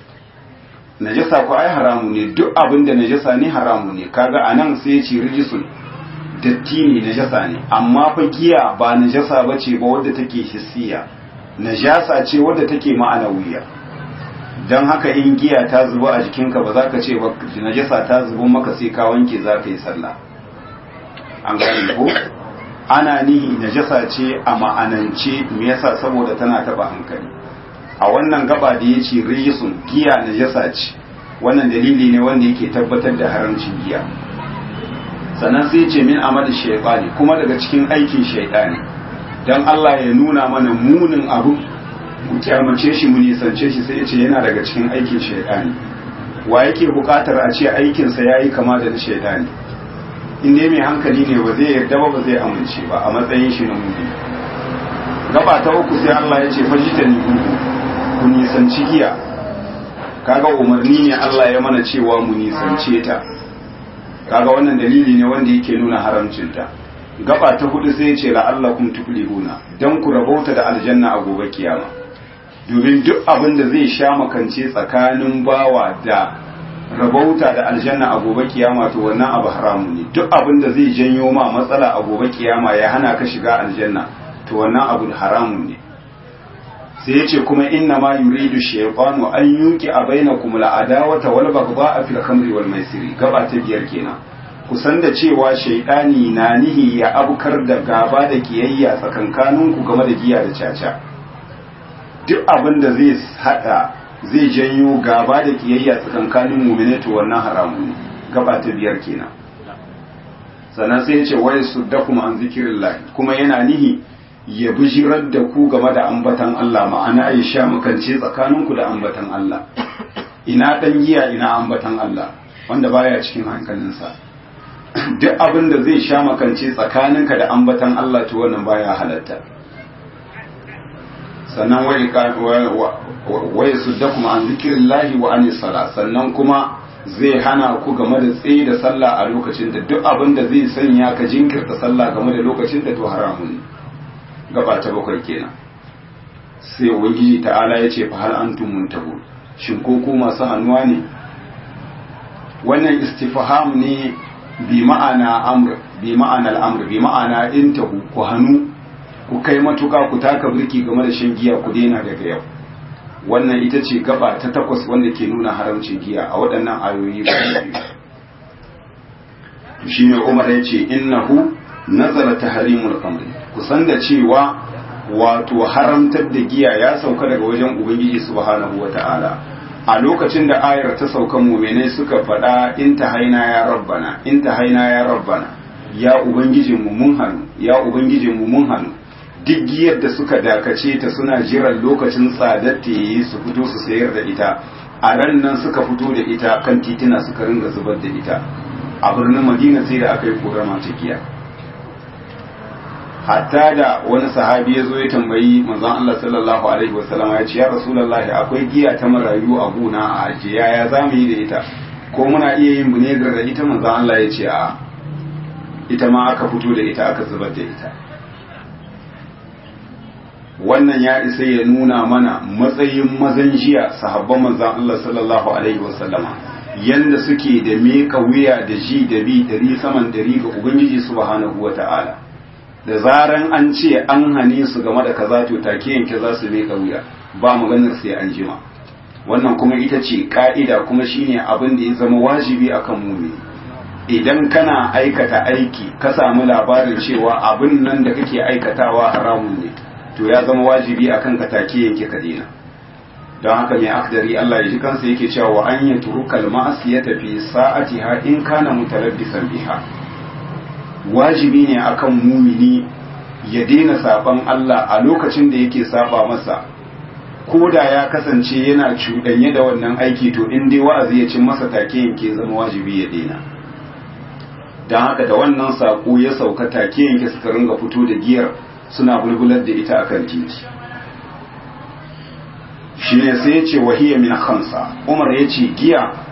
najasa ko ai haramu ne duk abin da najasa ne haramu ne kaga anan sai ya ce rijisun datti ne najasa ne amma fa giya ba najasa bace ba wadda take hissiya najasa ce wadda take ma'anawiya don haka in giya ta zuba a jikinka ba za ka ce ba najasa ta zubo maka sai ka wanke za ka yi sallah an gane ko ana nihi najasa ce a ma'anance me yasa saboda tana taba hankali a wannan gaba da ya ce rijisun giya najasa ce wannan dalili ne wanda yake tabbatar da haramcin giya sannan sai ce min amal shaytani kuma daga cikin aikin shaytani dan Allah ya nuna mana munin abu mu kyamace shi mu nisance shi sai ya ce yana daga cikin aikin shaytani wa yake bukatar a ce aikin sa yayi kama da na shaytani in dai mai hankali ne ba zai yarda ba ba zai amince ba a matsayin shi na mumini gaba ta uku sai Allah ya ce fajitani ku nisanci giya kaga umarni ne Allah ya mana cewa mu nisance ta kaga wannan dalili ne wanda yake nuna haramcinta gaba ta hudu sai ce la'allakum tuflihuna dan ku rabauta da aljanna a gobe kiyama domin duk abin da zai sha makance tsakanin bawa da rabauta da aljanna a gobe kiyama to wannan abu haramu ne duk abin da zai janyo ma matsala a gobe kiyama ya hana ka shiga aljanna to wannan abu haramun ne sai yace kuma inna ma yuridu shaytanu an yuqi a bainakum al'adawata wal baghdha fil khamri wal maisiri gaba ta biyar kenan kusan da cewa shaydani na nihi ya abukar da gaba da kiyayya tsakankanin ku game da giya da caca duk abin da zai hada zai janyo gaba da kiyayya tsakankanin mu'mini to wannan haramu ne gaba ta biyar kenan sannan sai yace wai suddakum an zikrillah kuma yana nihi ya bijirar da ku game da ambatan Allah ma'ana ya sha makance tsakaninku da ambatan Allah ina dan giya ina ambatan Allah wanda baya cikin hankalinsa duk abin da zai sha makance tsakaninka da ambatan Allah to wannan baya halatta sannan wai su da kuma an zikirillahi wa anis sala sannan kuma zai hana ku game da tsaye da sallah a lokacin da duk abin da zai sanya ka jinkirta sallah game da lokacin da to haramun ne gaba ta bakwai kenan sai ubangiji ta'ala ya ce fa hal antum muntahu shin ko ku masu hannuwa ne wannan istifham ne bi ma'ana amr bi ma'ana al'amr bi ma'ana intahu ku hannu ku kai matuka ku taka birki game da shan giya ku daina daga yau wannan ita ce gaba ta takwas wanda ke nuna haramcin giya a waɗannan ayoyi guda biyu shine Umar ya ce innahu nazara tahrimul khamr kusan da cewa wato haramtar da giya ya sauka daga wajen ubangiji subhanahu wata'ala a lokacin da ayar ta sauka mu'minai suka faɗa in ta haina ya rabbana in ta haina ya rabbana ya ubangijin mu mun hannu ya ubangijin mu mun hannu duk giyar da suka dakace ta suna jiran lokacin tsadar ta yi su fito su sayar da ita a ran nan suka fito da ita kan titina suka ringa zubar da ita a birnin madina sai da aka yi korama ta giya hatta da wani sahabi ya zo ya tambayi manzon Allah sallallahu alaihi wasallam ya ce ya rasulullahi akwai giya ta marayu a gona a ajiye ya za mu yi da ita ko muna iya yin bunegar da ita manzon Allah ya ce a ita ma aka fito da ita aka zubar da ita wannan ya isa ya nuna mana matsayin mazan jiya sahabban manzon Allah sallallahu alaihi wasallama yanda suke da meka wuya da ji da bi dari saman dari ga ubangiji subhanahu wata'ala da zaran an ce an hane su game da kaza to take yanke za su meka wuya ba maganar sai an jima wannan kuma ita ce ka'ida kuma shine abin da ya zama wajibi akan mu idan kana aikata aiki ka samu labarin cewa abin nan da kake aikatawa haramun ne to ya zama wajibi akan ka take yanke ka dena don haka mai akdari Allah ya ji kansa yake cewa wa an yatrukal ma'asiyata fi sa'atiha in kana mutalabbisan biha wajibi ne akan mumini ya daina saban Allah a lokacin da yake saba masa ko da ya kasance yana cuɗanye da wannan aiki to in dai wa'azi ya cin masa take yanke zama wajibi ya daina don haka da wannan saƙo ya sauka take yanke suka ringa fito da giyar suna bulbular da ita akan titi shi ne sai ya ce wahiyya min khamsa umar ya ce giya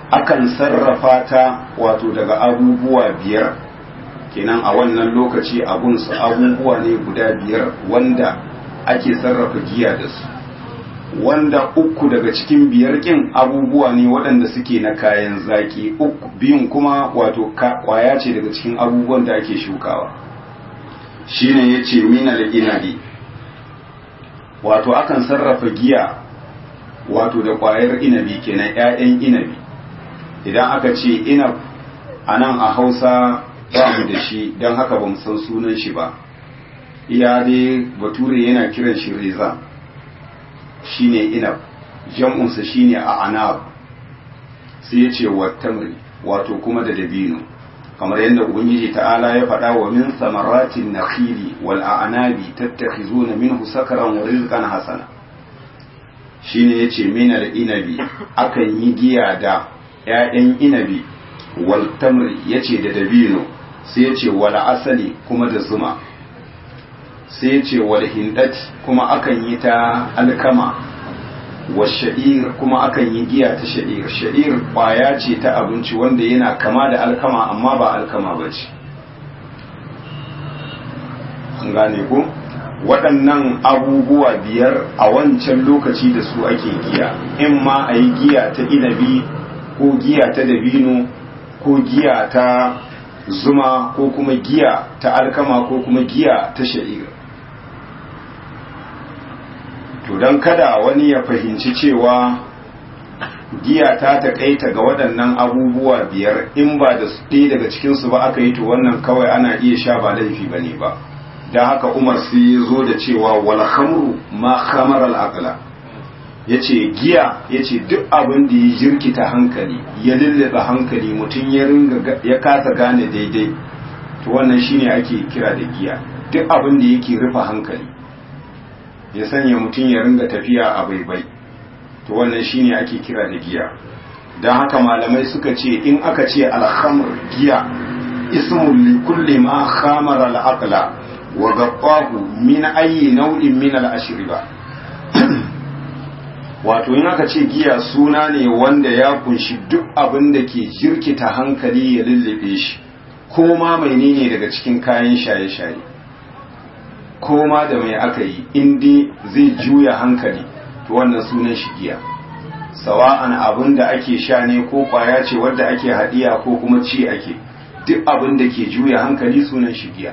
akan sarrafa ta wato daga abubuwa biyar kenan a wannan lokaci abunsu abubuwa ne guda biyar wanda ake sarrafa giya da su wanda uku daga cikin biyar kin abubuwa ne waɗanda suke na kayan zaki uku biyun kuma wato kwaya ce daga cikin abubuwan da ake shukawa shine yace minal inabi wato akan sarrafa giya wato da kwayar inabi kenan 'ya'yan inabi idan aka ce inab a nan a hausa ba mu da shi don haka ba mu san sunan shi ba iya dai bature yana kiran shi reza shine inab jam'unsa shine a anab sai ya ce wattamri wato kuma da dabino kamar yadda ubangiji ta'ala ya faɗa wa min samaratin nakhili wal a'nabi tattakhizuna minhu sakaran wa rizqan hasana shine yace min al inabi akan yi giya da ƴaƴan inabi wal tamri yace da dabino sai yace wal asali kuma da zuma sai yace wal hindati kuma akan yi ta alkama wa sha'ir kuma akan yi giya ta sha'ir sha'ir kwaya ce ta abinci wanda yana kama da alkama amma ba alkama ba ce an gane ku waɗannan abubuwa biyar a wancan lokaci da su ake giya in ma a yi giya ta inabi ko giya ta dabino ko giya ta zuma ko kuma giya ta alkama ko kuma giya ta sha'ir to don kada wani ya fahimci cewa giya ta taƙaita ga waɗannan abubuwa biyar in ba da ɗaya daga cikinsu ba aka yi to wannan kawai ana iya sha ba laifi ba ne ba don haka umar sai ya zo da cewa wal khamru ma khamar al aqla yace giya yace duk abin da ya jirkita hankali ya lullaba hankali mutum ya ringa ya kasa gane daidai to wannan shine ake kira da giya duk abin da yake rufe hankali ya sanya mutum ya ringa tafiya a baibai to wannan shine ake kira da giya don haka malamai suka ce in aka ce alhamr giya ismul li kulli ma khamara al-aqla wa gaqahu min ayi nau'in min al-ashriba wato in aka ce giya suna ne wanda ya kunshi duk abin da ke jirkita hankali ya lullube shi ko ma menene daga cikin kayan shaye-shaye ko ma da mai aka yi indi zai juya hankali to wannan sunan shi giya sawa'an abin da ake sha ne ko kwaya ce wadda ake hadiya ko kuma ci ake duk abin da ke juya hankali sunan shi giya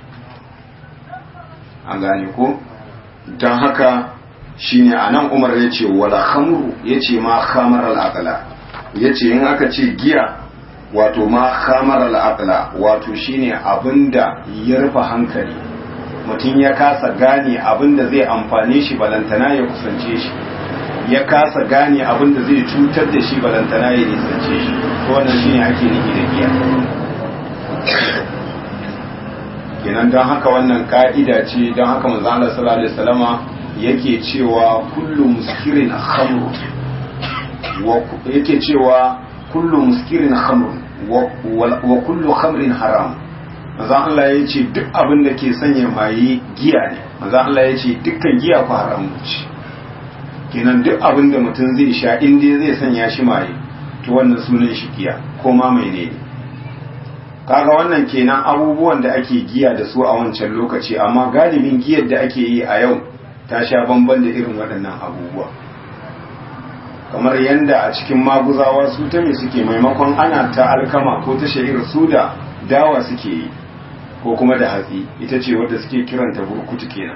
an gane ko don haka shine a nan umar ya ce wala khamru ya ce ma khamar al'aqla ya ce in aka ce giya wato ma khamar al'aqla wato shine abinda ya rufe hankali mutum ya kasa gane abinda zai amfane shi balantana ya kusance shi ya kasa gane abinda zai cutar da shi balantana ya nisance shi to wannan shine ake nufi da giya kenan don haka wannan ka'ida ce don haka manzo Allah sallallahu alaihi wasallama yake cewa kullu muskirin khamr wa yake cewa kullu muskirin khamr wa kullu khamrin haram manzo Allah ya ce duk abin da ke sanya maye giya ne manzo Allah ya ce dukkan giya ku haram ce kenan duk abin da mutum zai sha in dai zai sanya shi maye to wannan sunan shi giya ko ma mai ne kaga wannan kenan abubuwan da ake giya da su a wancan lokaci amma galibin giyar da ake yi a yau ta sha bamban da irin waɗannan abubuwa kamar yadda a cikin maguzawa su ta me suke maimakon ana ta alkama ko ta sha'ir su da dawa suke yi ko kuma da hatsi ita ce wadda suke kiranta burkutu kenan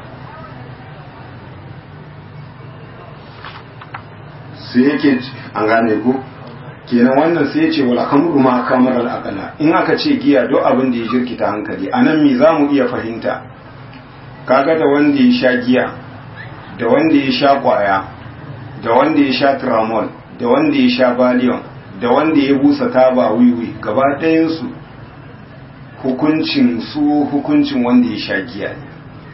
sai yake an gane ku kenan wannan sai ya ce wala kamru ma kamar al'aqala in aka ce giya duk abin da ya jirkita hankali anan me zamu iya fahimta kaga da wanda ya sha giya da wanda ya sha kwaya da wanda ya sha tramol da wanda ya sha valium da wanda ya busa taba wiwi gaba ɗayansu hukuncin su hukuncin wanda ya sha giya ne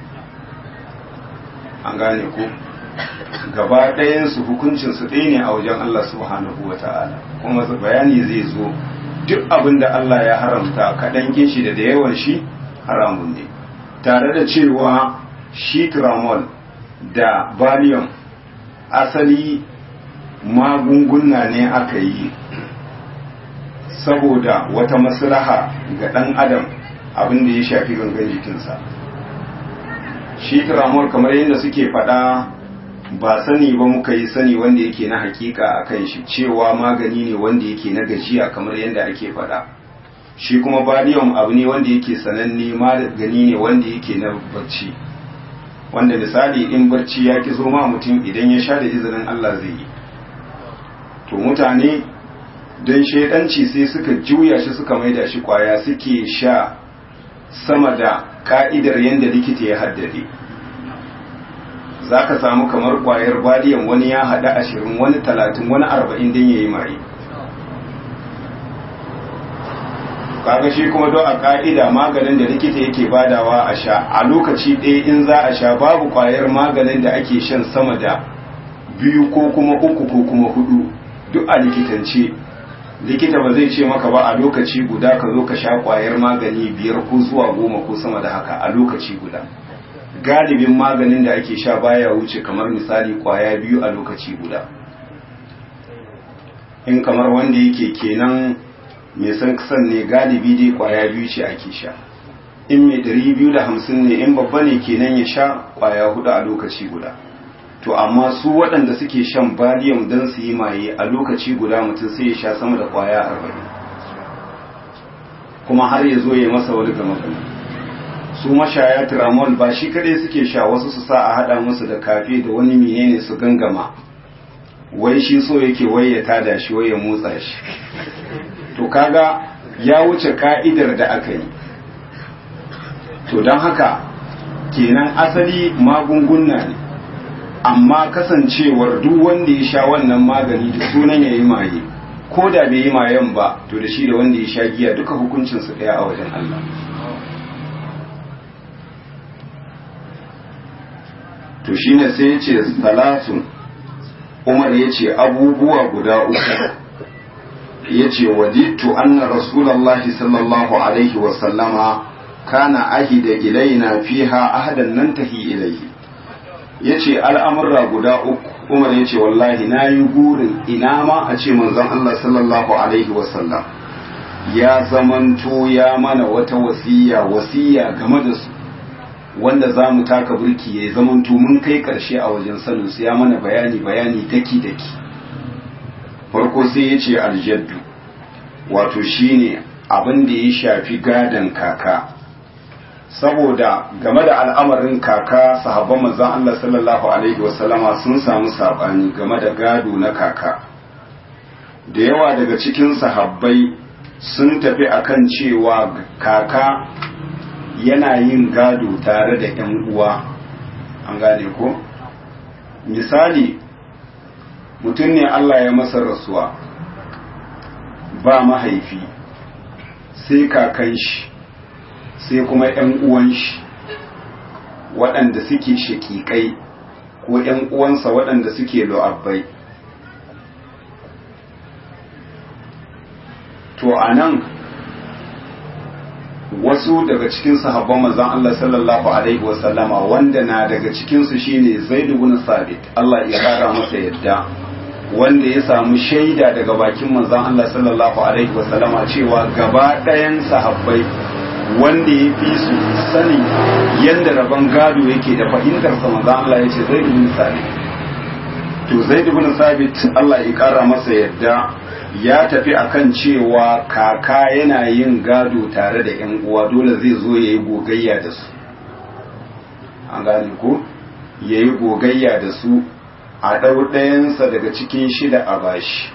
an gane ku gaba ɗayansu hukuncin su ɗaya ne a wajen Allah subhanahu wa ta'ala kuma bayani zai zo duk abin da Allah ya haramta kaɗan shi da da yawan shi haramun ne tare da cewa shi tramol da valium asali magunguna ne aka yi saboda wata maslaha ga ɗan adam abin da ya shafi gangan jikinsa shi tiramol kamar yadda suke faɗa ba sani ba muka yi sani wanda yake na hakika a kan shi cewa magani ne wanda yake na gajiya kamar yadda ake faɗa shi kuma barium abu ne wanda yake sananne magani ne wanda yake na barci wanda misali in barci ya ki zo ma mutum idan ya sha da izinin Allah zai yi to mutane don shaidanci sai suka juya shi suka maida shi kwaya suke sha sama da ka'idar yadda likita ya haddade za ka samu kamar kwayar badiyan wani ya haɗa ashirin wani talatin wani arba'in don ya yi maye kaga shi kuma don a ka'ida maganin da likita yake badawa a sha a lokaci ɗaya in za a sha babu kwayar maganin da ake shan sama da biyu ko kuma uku ko kuma hudu duk a likitance likita ba zai ce maka ba a lokaci guda ka zo ka sha kwayar magani biyar ko zuwa goma ko sama da haka a lokaci guda galibin maganin da ake sha baya wuce kamar misali kwaya biyu a lokaci guda in kamar wanda yake kenan mai san kasan ne galibi dai kwaya biyu ce ake sha in mai ɗari biyu da hamsin ne in babba ne kenan ya sha kwaya hudu a lokaci guda to amma su waɗanda suke shan barium don su yi maye a lokaci guda mutum sai ya sha sama da kwaya arba'in kuma har ya zo ya masa wani gama gama su mashaya tiramol ba shi kadai suke sha wasu su sa a haɗa musu da kafe da wani menene su gangama wai shi so yake wai ya tada shi wai ya motsa shi to kaga ya wuce ka'idar da aka yi to don haka kenan asali magunguna ne amma kasancewar duk wanda ya sha wannan magani da sunan ya yi maye ko da bai yi mayen ba to da shi da wanda ya sha giya duka hukuncinsu ɗaya a wajen Allah to shine sai ya ce salatun umar ya ce abubuwa guda uku ya ce waditu anna rasulallahi sallallahu alaihi wasallama kana ahida ilaina fiha ahadan nan tahi ilaihi ya ce al'amurra guda uku umar ya ce wallahi na yi gurin ina ma a ce manzon Allah sallallahu alaihi wasallam ya zamanto ya mana wata wasiya wasiya game da su wanda za mu taka burki ya zamanto mun kai ƙarshe a wajen sanin su ya mana bayani bayani daki daki farko sai ya ce aljaddu wato shine abin da ya shafi gadon kaka saboda game da al'amarin kaka sahabban manzon Allah sallallahu alaihi wasallama sun samu sabani game da gado na kaka da yawa daga cikin sahabbai sun tafi akan cewa kaka yana yin gado tare da ‘yan uwa an gane ko misali mutum ne Allah ya masa rasuwa ba mahaifi sai kakan shi sai kuma ‘yan uwan shi waɗanda suke shaƙiƙai ko ‘yan uwansa waɗanda suke lo'abbai to a nan wasu daga cikin sahabban manzon Allah sallallahu alaihi wasallama wanda na daga cikin su shine Zaid ibn Sabit Allah ya kara masa yadda wanda ya samu shaida daga bakin manzon Allah sallallahu alaihi wasallama cewa gaba ɗayan sahabbai wanda ya fi su sani yadda rabon gado yake da fahimtar sa manzon Allah ya ce Zaid ibn Sabit to Zaid ibn Sabit Allah ya kara masa yadda ya tafi akan cewa kaka yana yin gado tare da ‘yan uwa dole zai zo ya yi gogayya da su an gane ko ya yi gogayya da su a ɗau ɗayansa daga cikin shida a bashi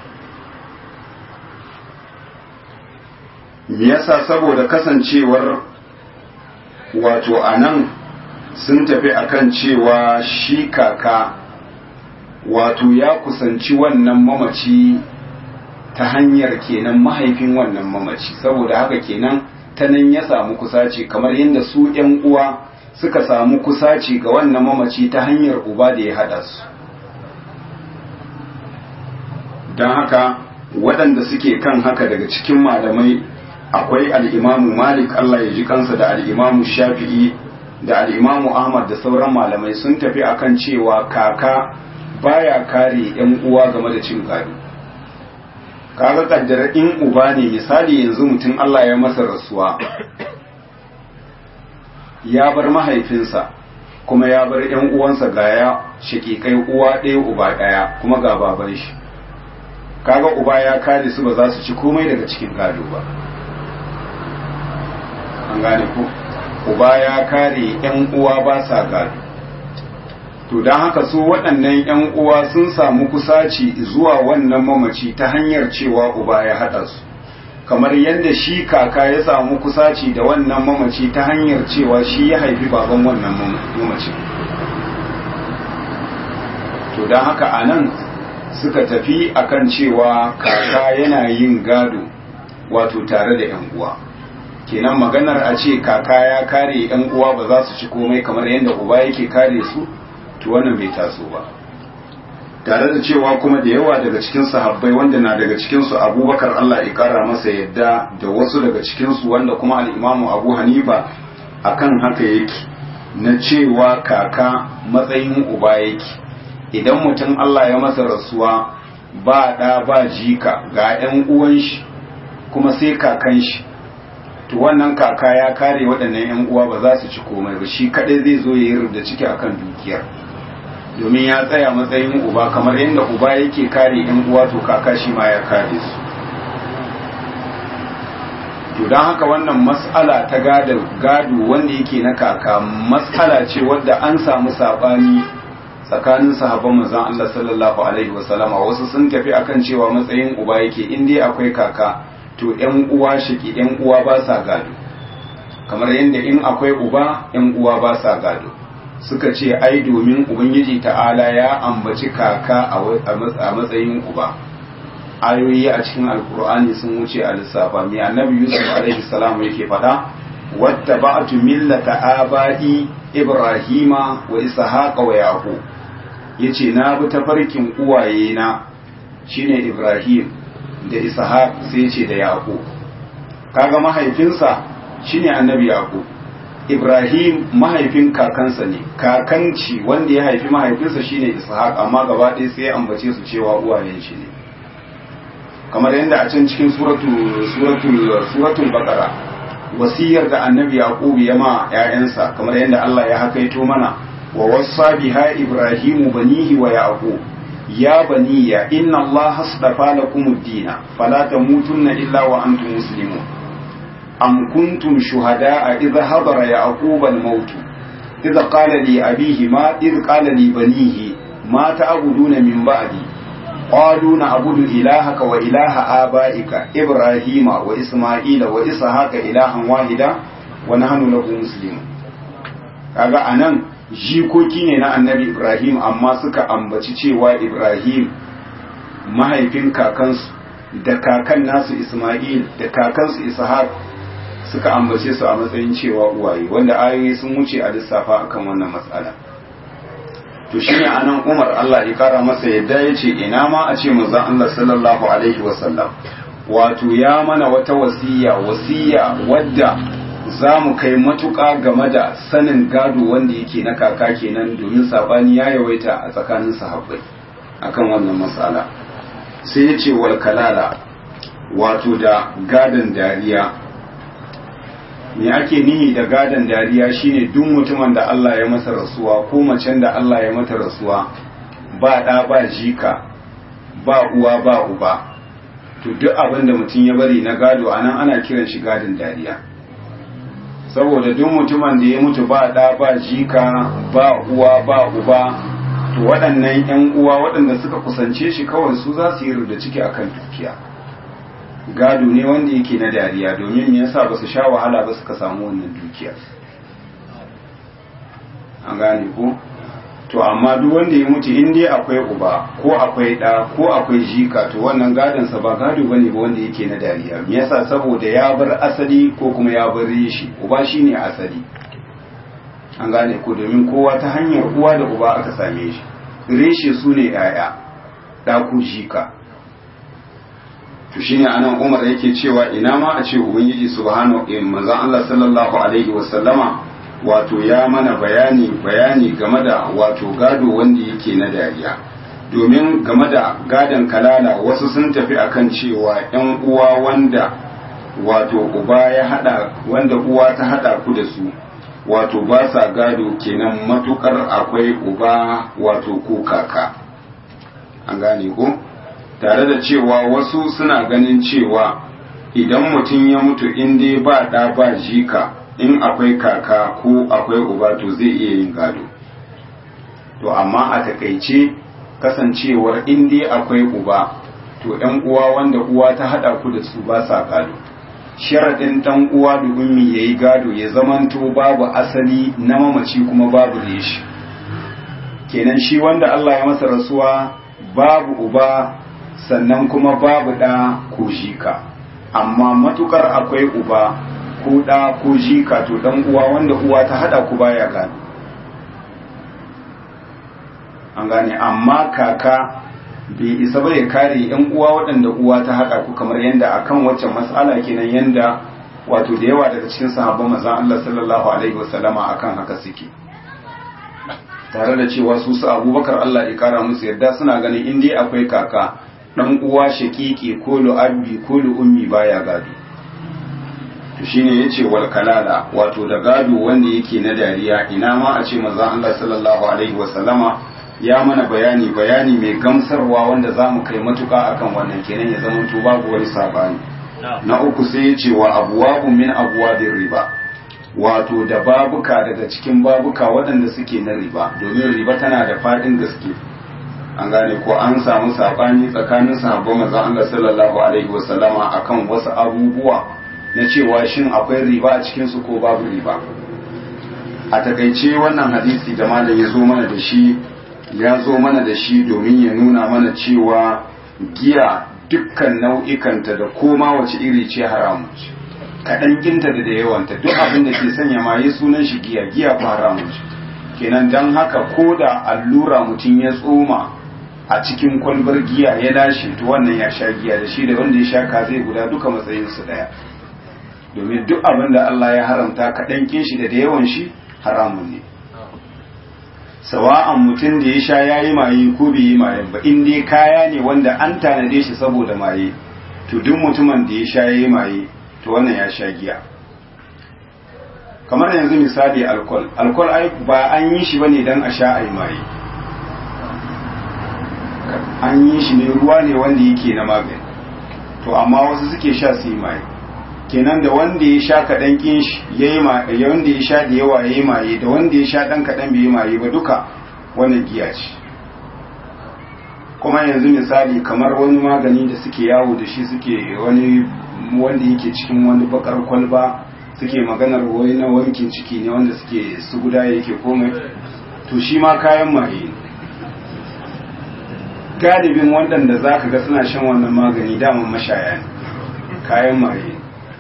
me yasa saboda kasancewar wato a nan sun tafi akan cewa shi kaka wato ya kusanci wannan mamaci ta hanyar kenan mahaifin wannan mamaci saboda haka kenan ta nan ya samu kusaci kamar yadda su ‘yan uwa suka samu kusaci ga wannan mamaci ta hanyar uba da ya haɗa su don haka waɗanda suke kan haka daga cikin malamai akwai al'imamu malik Allah ya ji kansa da al'imamu shafi'i da al'imamu ahmad da sauran malamai sun tafi akan cewa kaka baya kare ‘yan uwa game da cin gado kaga kaddara in uba ne misali yanzu mutum Allah ya masa rasuwa ya bar mahaifinsa kuma ya bar ‘yan uwansa ga ya shakikai uwa ɗaya uba ɗaya kuma ga baban shi kaga uba ya kare su ba za su ci komai daga cikin gado ba an gane ko uba ya kare ‘yan uwa ba sa gado to don haka su waɗannan ‘yan uwa sun samu kusaci zuwa wannan mamaci ta hanyar cewa uba ya haɗa su kamar yadda shi kaka ya samu kusaci da wannan mamaci ta hanyar cewa shi ya haifi baban wannan mamaci to don haka a nan suka tafi akan cewa kaka yana yin gado wato tare da 'yan uwa kenan maganar a ce kaka ya kare 'yan uwa ba za su ci komai kamar yadda uba yake kare su to wannan bai taso ba tare da cewa kuma da yawa daga cikin sahabbai wanda na daga cikinsu abubakar Allah ya kara masa yadda da wasu daga cikinsu wanda kuma al'imamu abu hanifa akan haka yake na cewa kaka matsayin uba yake idan mutum Allah ya masa rasuwa ba ɗa ba jika ga ‘yan uwan shi kuma sai kakan shi to wannan kaka ya kare waɗannan ‘yan uwa ba za su ci komai ba shi kaɗai zai zo ya yi rubda ciki akan dukiyar domin ya tsaya matsayin uba kamar yadda uba yake kare yan uwa to kaka shi ma ya kare su to don haka wannan mas'ala ta gado gado wanda yake na kaka mas'ala ce wadda an samu sabani tsakanin sahabban manzon Allah sallallahu alaihi wasallama wasu sun tafi akan cewa matsayin uba yake in dai akwai kaka to yan uwa shiki yan uwa ba sa gado kamar yadda in akwai uba yan uwa ba sa gado suka ce ai domin ubangiji ta'ala ya ambaci kaka a matsayin uba ayoyi a cikin alkur'ani sun wuce a lissafa mai annabi yusuf alaihi salam yake faɗa wata ba'atu millata aba'i ibrahima wa ishaqa wa yaqub yace na bi tafarkin uwaye na shine ibrahim da ishaq sai ce da yaqub kaga mahaifinsa shine annabi yaqub Ibrahim mahaifin kakansa ne, kakanci wanda ya haifi mahaifinsa shine Ishaq amma gaba ɗaya sai ya ambace su cewa uwayen shi ne. Kamar yadda a can cikin suratul suratul Baqara wasiyar da Annabi Yaqub ya ma ƴaƴansa kamar yadda Allah ya hakaito mana wa wassa biha Ibrahimu banihi wa Yaqub ya baniya inna Allah hasdafa lakumud dina fala tamutunna illa wa antum muslimun أم كنتم شهداء إذا حضر يعقوب الموت إذا قال لي أبيه ما إذ قال لي بنيه ما تعبدون من بعدي قالوا نعبد إلهك وإله آبائك إبراهيم وإسماعيل وإسحاق إلها واحدا ونحن له مسلمون kaga anan jikoki ne na annabi Ibrahim amma suka ambaci cewa Ibrahim mahaifin kakansu da kakan nasu Ismail da kakansu Ishaq suka ambace su a matsayin cewa uwaye wanda ayoyi sun wuce a lissafa akan wannan matsala to shine anan Umar Allah ya kara masa yadda yace ina ma a ce manzon Allah sallallahu alaihi wasallam wato ya mana wata wasiya wasiya wadda za mu kai matuƙa game da sanin gado wanda yake na kaka kenan domin sabani ya yawaita a tsakanin sahabbai akan wannan matsala sai ya ce wal kalala wato da gadon dariya me ake nihi da gadon dariya shine duk mutumin da Allah ya masa rasuwa ko macen da Allah ya mata rasuwa ba ɗa ba jika ba uwa ba uba to duk abin da mutum ya bari na gado anan ana kiran shi gadon dariya saboda duk mutumin da ya mutu ba ɗa ba jika ba uwa ba uba to waɗannan 'yan uwa waɗanda suka kusance shi kawai su za su yi rubda ciki akan dukiya gado ne wanda yake na dariya domin me yasa ba su sha wahala ba suka samu wannan dukiya an gane ko to amma duk wanda ya mutu in dai akwai uba ko akwai ɗa ko akwai jika to wannan gadon sa ba gado bane ba wanda yake na dariya me yasa saboda ya bar asali ko kuma ya bar reshi uba shine asali an gane ko domin kowa ta hanyar uwa da uba aka same shi reshe su ne 'ya'ya ɗa ko jika to shine anan Umar yake cewa ina ma a ce ubangiji subhanahu wa manzon Allah sallallahu alaihi wasallama wato ya mana bayani bayani game da wato gado wanda yake na dariya domin game da gadon kalala wasu sun tafi akan cewa ‘yan uwa wanda wato uba ya hada wanda uwa ta hada ku da su wato ba sa gado kenan matukar akwai uba wato ko kaka an gane ko tare da cewa wasu suna ganin cewa idan mutum ya mutu in dai ba ɗa ba jika in akwai kaka ko akwai uba to zai iya yin gado to amma a takaice kasancewar in dai akwai uba to ‘yan uwa wanda uwa ta haɗa ku da su ba sa gado sharaɗin ɗan uwa da ummi ya yi gado ya zamanto babu asali na mamaci kuma babu reshi kenan shi wanda Allah ya masa rasuwa babu uba sannan kuma babu ɗa ko jika amma matukar akwai uba ko ɗa ko jika to ɗan uwa wanda uwa ta haɗa ku baya gado an gane amma kaka bai isa ba ya kare yan uwa waɗanda uwa ta haɗa ku kamar yadda akan waccan mas'ala kenan yadda wato da yawa daga cikin sahabban manzon Allah sallallahu alaihi wasallama akan haka suke tare da cewa su su Abubakar Allah ya kara musu yadda suna ganin in dai akwai kaka dan uwa shakiki ko lu'abbi ko lu'ummi baya gado to shine yace wal kalala wato da gado wanda yake na dariya ina ma a ce manzon Allah sallallahu alaihi wasallama ya mana bayani bayani mai gamsarwa wanda za mu kai matuka akan wannan kenan ya zama to babu wani sabani na uku sai ya ce wa abuwabu min abuwabin riba wato da babuka daga cikin babuka waɗanda suke na riba domin riba tana da faɗin gaske an gane ko an samu sabani tsakanin sahabban manzon Allah sallallahu alaihi wasallama akan wasu abubuwa na cewa shin akwai riba a cikin su ko babu riba a takaice wannan hadisi da malam ya zo mana da shi ya zo mana da shi domin ya nuna mana cewa giya dukkan nau'ikanta da koma wace iri ce haramu ce kaɗan ginta da da yawanta duk abin da ke sanya maye sunan shi giya giya ko haramu ce kenan don haka ko da allura mutum ya tsoma a cikin kwalbar giya ya lashe to wannan ya sha giya da shi da wanda ya sha ka zai guda duka matsayinsu ɗaya domin duk abin da Allah ya haramta kaɗan kin shi da da yawan shi haramun ne sawa'an mutum da ya sha ya yi maye ko bai yi maye ba in dai kaya ne wanda an tanade shi saboda maye to duk mutumin da ya sha ya yi maye to wannan ya sha giya kamar yanzu misali alkol alkol ai ba an yi shi bane dan a sha ai maye an yi shi ne ruwa ne wanda yake na magani to amma wasu suke sha su yi maye kenan da wanda ya sha kaɗan ƙin shi ya yi wanda ya sha da yawa ya yi maye da wanda ya sha ɗan kaɗan bai yi maye ba duka wannan giya ce kuma yanzu misali kamar wani magani da suke yawo da shi suke wani wanda yake cikin wani bakar kwalba suke maganar wai na wankin ciki ne wanda suke su guda yake komai to shi ma kayan maye galibin waɗanda za ka ga suna shan wannan magani daman mashaya ne kayan maye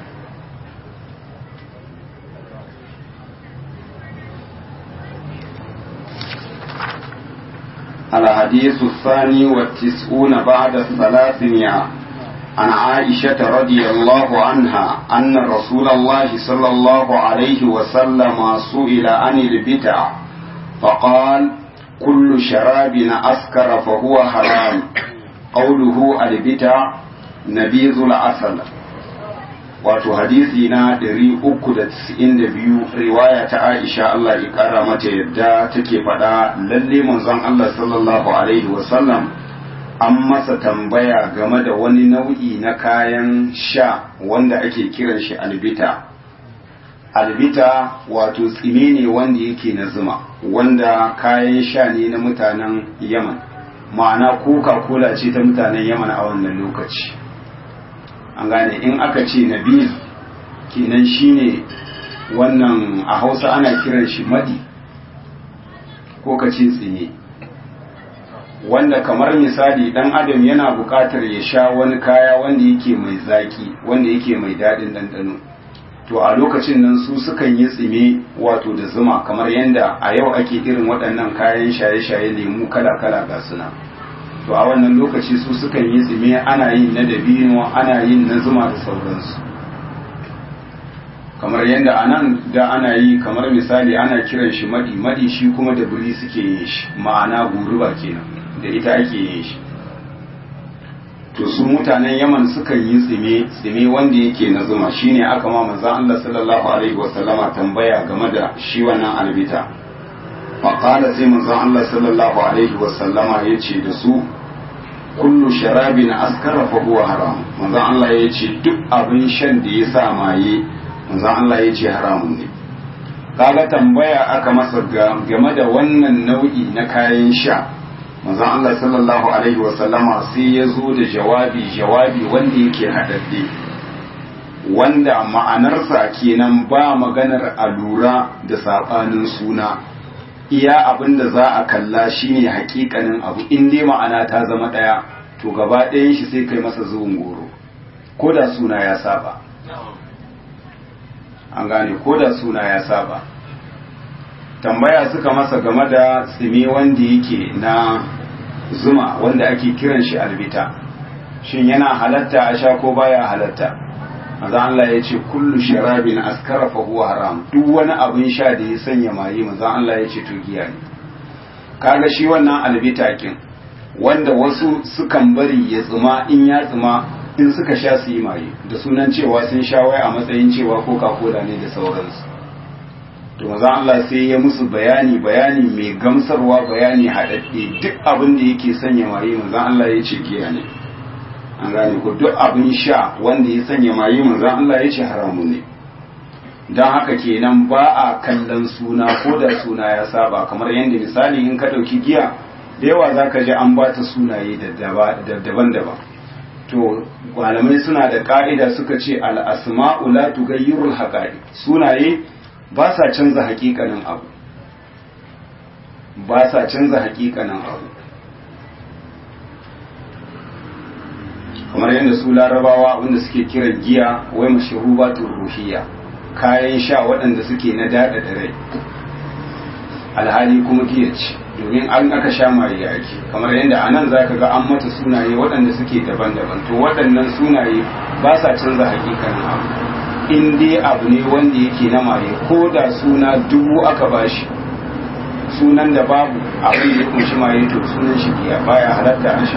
الحديث الثاني والتسعون بعد الثلاثمائة عن عائشة رضي الله عنها أن رسول الله صلى الله عليه وسلم سئل عن البدع فقال كل شراب أسكر فهو حرام قوله البدع نبيذ العسل wato hadisi na 392 riwaya ta Aisha Allah ya kara mata yadda take faɗa lalle manzon Allah sallallahu alaihi wasallam an masa tambaya game da wani nau'i na kayan sha wanda ake kiran shi albita albita wato tsime ne wanda yake na zuma wanda kayan sha ne na mutanen yaman ma'ana coca-cola ce ta mutanen yaman a wannan lokaci an gane in aka ce nabil kenan shine wannan a hausa ana kiran shi madi ko ka ce tsine wanda kamar misali dan adam yana buƙatar ya sha wani kaya wanda yake mai zaki wanda yake mai daɗin ɗanɗano to a lokacin nan su sukan yi tsime wato da zuma kamar yadda a yau ake irin waɗannan kayan shaye-shaye lemu kala-kala ga suna to a wannan lokaci su sukan yi tsime ana yin na dabino ana yin na zuma da sauransu kamar yadda a nan da ana yi kamar misali ana kiran shi madi madi shi kuma da buri suke yin shi ma'ana guruba kenan da ita ake yin shi to su mutanen yaman sukan yi tsime tsime wanda yake na zuma shine aka ma manzon Allah sallallahu alaihi wasallama tambaya game da shi wannan albita faqala sai manzon Allah sallallahu alaihi wasallama yace da su kullu sharabin askara fa huwa haram manzon Allah yace duk abin shan da ya sa maye manzon Allah yace haramun ne kaga tambaya aka masa game da wannan nau'i na kayan sha manzon Allah sallallahu alaihi wasallama sai ya zo da jawabi jawabi wanda yake haɗaɗɗe wanda ma'anarsa kenan ba maganar alura da saɓanin suna iya abin da za a kalla shine hakikanin abu in dai ma'ana ta zama ɗaya to gaba ɗayan shi sai kai masa zuwan goro ko da suna ya saba an gane ko da suna ya saba tambaya suka masa game da tsimi wanda yake na zuma wanda ake kiran shi albita shin yana halatta a sha ko baya halatta maza Allah ya ce kullu sharabin askara fa huwa haram duk wani abin sha da ya sanya maye maza Allah ya ce to giya ne kaga shi wannan albita kin wanda wasu sukan bari ya tsuma in ya tsuma in suka sha su yi maye da sunan cewa sun sha wai a matsayin cewa coca cola ne da sauransu to maza Allah sai ya musu bayani bayani mai gamsarwa bayani haɗaɗɗe duk abin da yake sanya maye maza Allah ya ce giya ne an gane ko duk abin sha wanda ya sanya maye maza Allah ya ce haramu ne don haka kenan ba a kallon suna ko da suna ya saba kamar yadda misali in ka ɗauki giya da yawa za ka ji an ba ta sunaye daban-daban to malamai suna da ka'ida suka ce al'asma'u la tughayyirul haqa'iq sunaye ba sa canza hakikanin abu ba sa canza hakikanin abu kamar yadda su larabawa abinda suke kiran giya wai mashrubatul ruhiyya kayan sha waɗanda suke na daɗa da rai alhali kuma giya ce domin an aka sha maye ake kamar yadda a nan za ka ga an mata sunaye waɗanda suke daban-daban to waɗannan sunaye ba sa canza hakikanin abu in dai abu ne wanda yake na maye ko da suna dubu aka bashi sunan da babu abin da ya kunshi maye to sunan shi giya baya halatta a sha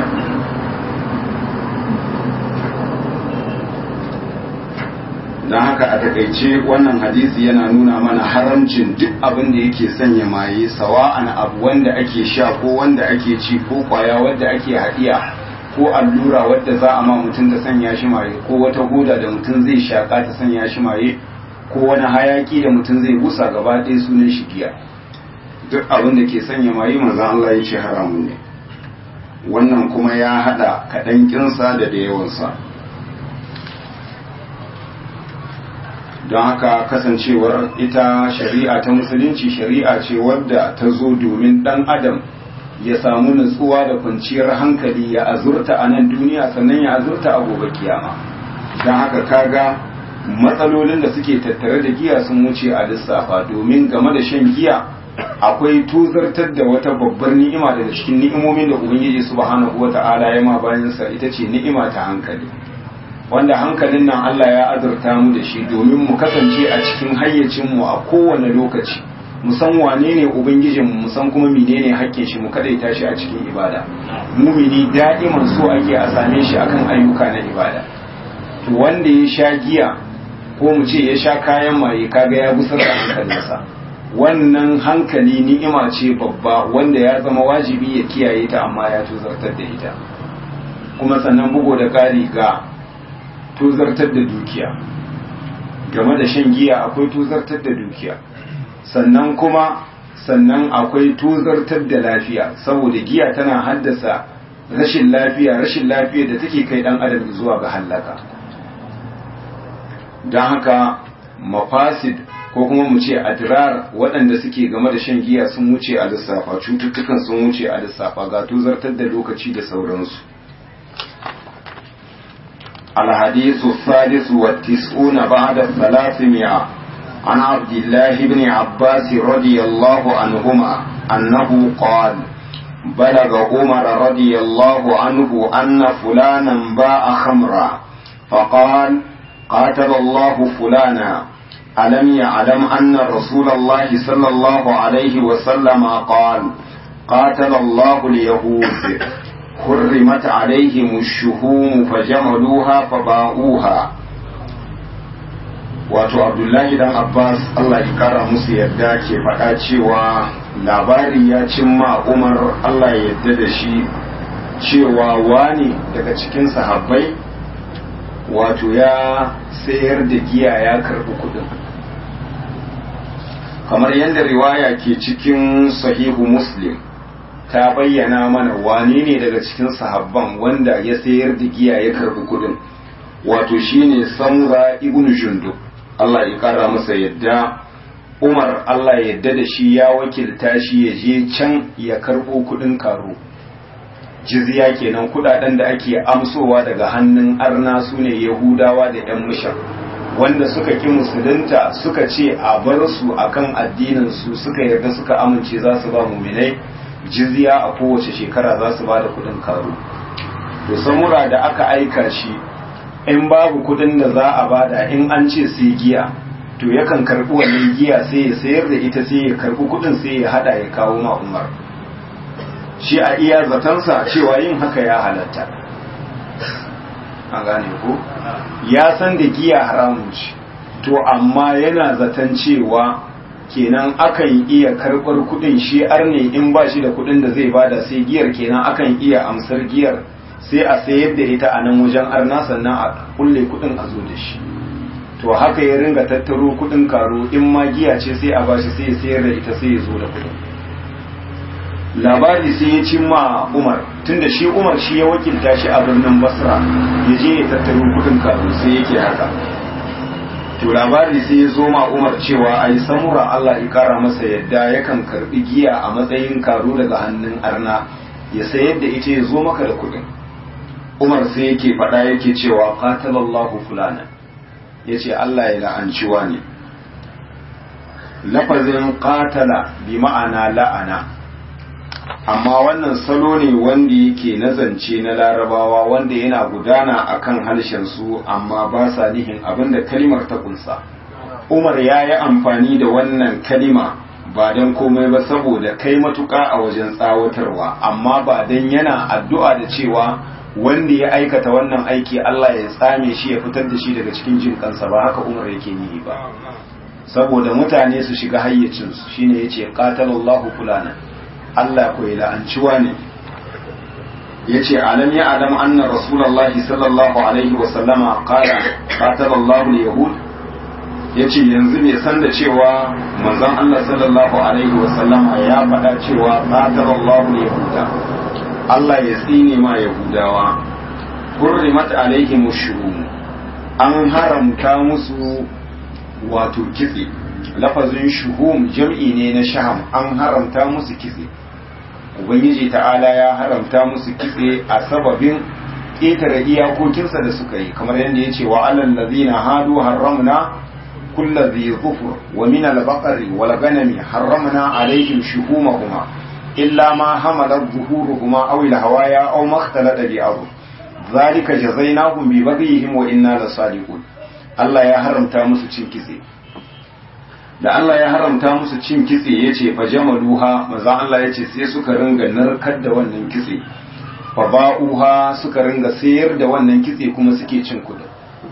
don haka a takaice wannan hadisi yana nuna mana haramcin duk abin da yake sanya maye sawa'an abu wanda ake sha ko wanda ake ci ko kwaya wadda ake haɗiya ko allura wadda za a ma mutum da sanya shi maye ko wata hoda da mutum zai shaka ta sanya shi maye ko wani hayaki da mutum zai busa gaba ɗaya sunan shi giya duk abin da ke sanya maye manzon Allah ya ce haramun ne wannan kuma ya haɗa kaɗan kinsa da da yawansa don haka kasancewar ita shari'a ta musulunci shari'a ce wadda ta zo domin ɗan adam ya samu nutsuwa da kwanciyar hankali ya azurta a nan duniya sannan ya azurta a gobe kiyama don haka kaga matsalolin da suke tattare da giya sun wuce a lissafa domin game da shan giya akwai tuzartar da wata babbar ni'ima daga cikin ni'imomin da ubangiji subhanahu wata'ala ya ma bayansa ita ce ni'ima ta hankali wanda hankalin nan Allah ya azurta mu da shi domin mu kasance a cikin hayyacinmu a kowane lokaci mu san wane ne ubangijin mu san kuma menene hakkin shi mu kadaita shi a cikin ibada mumini da'iman so ake a same shi akan ayyuka na ibada to wanda ya sha giya ko mu ce ya sha kayan maye kaga ya gusar da hankalinsa wannan hankali ni'ima ce babba wanda ya zama wajibi ya kiyaye ta amma ya tuzartar da ita kuma sannan bugo da ƙari ga tuzartar da dukiya game da shan giya akwai tuzartar da dukiya sannan kuma sannan akwai tuzartar da lafiya saboda giya tana haddasa rashin lafiya rashin lafiya da take kai dan adam zuwa ga hallaka don haka mafasid ko kuma mu ce adrar waɗanda suke game da shan giya sun wuce a lissafa cututtukan sun wuce a lissafa ga tuzartar da lokaci da sauransu الحديث الثالث والتسعون بعد الثلاثمائة عن عبد الله بن عباس رضي الله عنهما أنه قال بلغ عمر رضي الله عنه أن فلانا باع خمرا فقال قاتل الله فلانا ألم يعلم أن رسول الله صلى الله عليه وسلم قال قاتل الله اليهود حرمت عليهم الشهوم فجملوها فباؤوها wato abdullahi dan abbas allah ya kara musu yadda ke faɗa cewa labari ya cimma umar allah ya yadda da shi cewa wani daga cikin sahabbai wato ya sayar da giya ya karɓi kuɗin kamar yadda riwaya ke cikin sahihu muslim ta bayyana mana wane ne daga cikin sahabban wanda ya sayar da giya ya karɓi kuɗin wato shine samura ibnu jundub Allah ya kara masa yadda Umar Allah ya yadda da shi ya wakilta shi ya je can ya karɓo kuɗin karo jizya kenan kuɗaɗen da ake amsowa daga hannun arna su ne yahudawa da yan mushan wanda suka ki musulunta suka ce a bar su akan addinin su suka yarda suka amince za su ba muminai jizya a kowace shekara za su ba da kuɗin karo to samura da aka aika shi in babu kudin da za a bada in an ce sai giya to yakan karbi wannan giya sai ya sayar da ita sai ya karbi kudin sai ya hada ya kawo ma umar shi a iya zatansa cewa yin haka ya halatta an gane ko ya san da giya haramun ce to amma yana zaton cewa kenan akan iya karbar kudin shi arne in ba shi da kudin da zai bada sai giyar kenan akan iya amsar giyar sai a sayar da ita a nan wajen arna sannan a kulle kudin a zo da shi to haka ya ringa tattaro kudin karo in ma giya ce sai a bashi sai ya sayar da ita sai ya zo da kudin labari sai ya cimma umar tunda shi umar shi ya wakilta shi a birnin basra ya je ya tattaro kudin karo sai yake haka to labari sai ya zo ma umar cewa ai samura allah ya kara masa yadda yakan karbi giya a matsayin karo daga hannun arna ya sayar da ita ya zo maka da kudin umar sai yake faɗa yake cewa qatalallahu fulana yace Allah ya la'anci ne lafazin qatala bi ma'ana la'ana amma wannan salo ne wanda yake nazance na larabawa wanda yana gudana akan harshen su amma ba sa nihin abinda kalimar ta kunsa umar ya yi amfani da wannan kalima ba don komai ba saboda kai matuƙa a wajen tsawatarwa amma ba don yana addu'a da cewa wanda ya aikata wannan aiki Allah ya tsame shi ya fitar da shi daga cikin jin kansa ba haka umar yake nihi ba saboda mutane su shiga hayyacinsu shine yace qatalallahu fulana Allah ko ya la'anci ne yace alam ya alam anna rasulullahi sallallahu alaihi wa sallama qala qatalallahu al-yahud yace yanzu bai san da cewa manzon Allah sallallahu alaihi wa sallama ya faɗa cewa qatalallahu al-yahuda Allah ya tsine ma Yahudawa, hurrimat alaihim shuhum an haramta musu wato kitse, lafazin shuhum jam'i ne na shaham an haramta musu kitse. Ubangiji ta'ala ya haramta musu kitse a sababin ƙetare iyakokinsa da suka yi, kamar yadda ya ce wa alal lazina hadu haramna kulla zai zufur wa min al-baqari wal ganami haramna alaihim shuhumahuma إلا ما حملت ظهورهما أو الهوايا أو ما اختلط بأرض ذلك جزيناهم ببغيهم وإنا لصادقون Allah ya haramta musu cin kitse da Allah ya haramta musu cin kitse ya ce fa jamaluha maza Allah ya ce sai suka ringa narkar da wannan kitse fa ba'uha suka ringa sayar da wannan kitse kuma suke cin kudin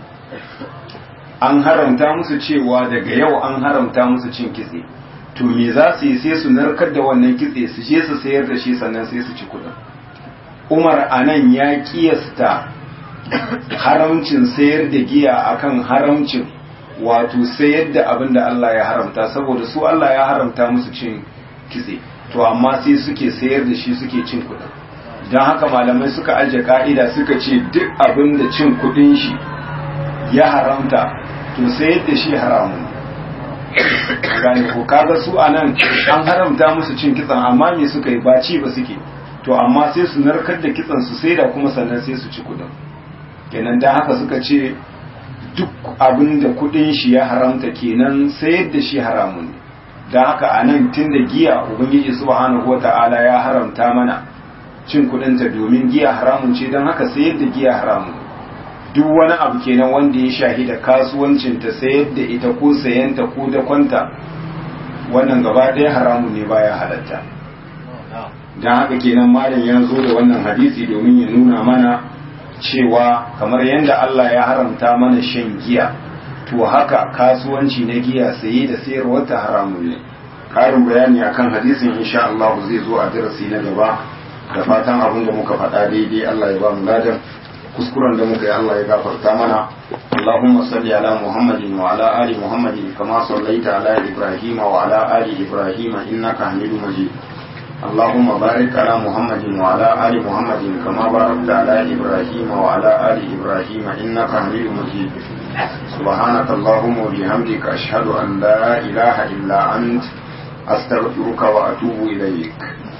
an haramta musu cewa daga yau an haramta musu cin kitse to me za su yi sai su narkar da wannan kitse su je su sayar da shi sannan sai su ci kudin umar anan ya kiyasta haramcin sayar da giya akan haramcin wato sayar da abin da Allah ya haramta saboda su Allah ya haramta musu cin kitse to amma sai suke sayar da shi suke cin kudin don haka malamai suka ajiye ka'ida suka ce duk abin da cin kudin shi ya haramta to sayar da shi haramun gane ko kaga su anan an haramta musu cin kitsan amma me suka yi ba ci ba suke to amma sai su narkar da kitsan su sai da kuma sannan sai su ci kudin kenan dan haka suka ce duk abin da kudin shi ya haramta kenan sayar da shi haramun ne dan haka anan tunda giya ubangiji subhanahu wata'ala ya haramta mana cin kudinta domin giya haramun ce dan haka sayar da giya haramun duk wani abu kenan wanda ya shahida kasuwancinta sayar da ita ko sayanta ko da kwanta wannan gaba ɗaya haramun ne baya halatta don haka kenan malam ya zo da wannan hadisi domin ya nuna mana cewa kamar yadda Allah ya haramta mana shan giya to haka kasuwanci na giya saye da sayarwa ta haramun ne ƙarin bayani akan hadisin insha Allah zai zo a darasi na gaba da fatan abin da muka faɗa daidai Allah ya ba mu ladan kuskuren da muka yi Allah ya gafarta mana اللهم صل على محمد وعلى آل محمد كما صليت على إبراهيم وعلى آل إبراهيم إنك حميد مجيد اللهم بارك على محمد وعلى آل محمد كما باركت على إبراهيم وعلى آل إبراهيم إنك حميد مجيد سبحانك اللهم وبحمدك أشهد أن لا إله إلا أنت أستغفرك وأتوب إليك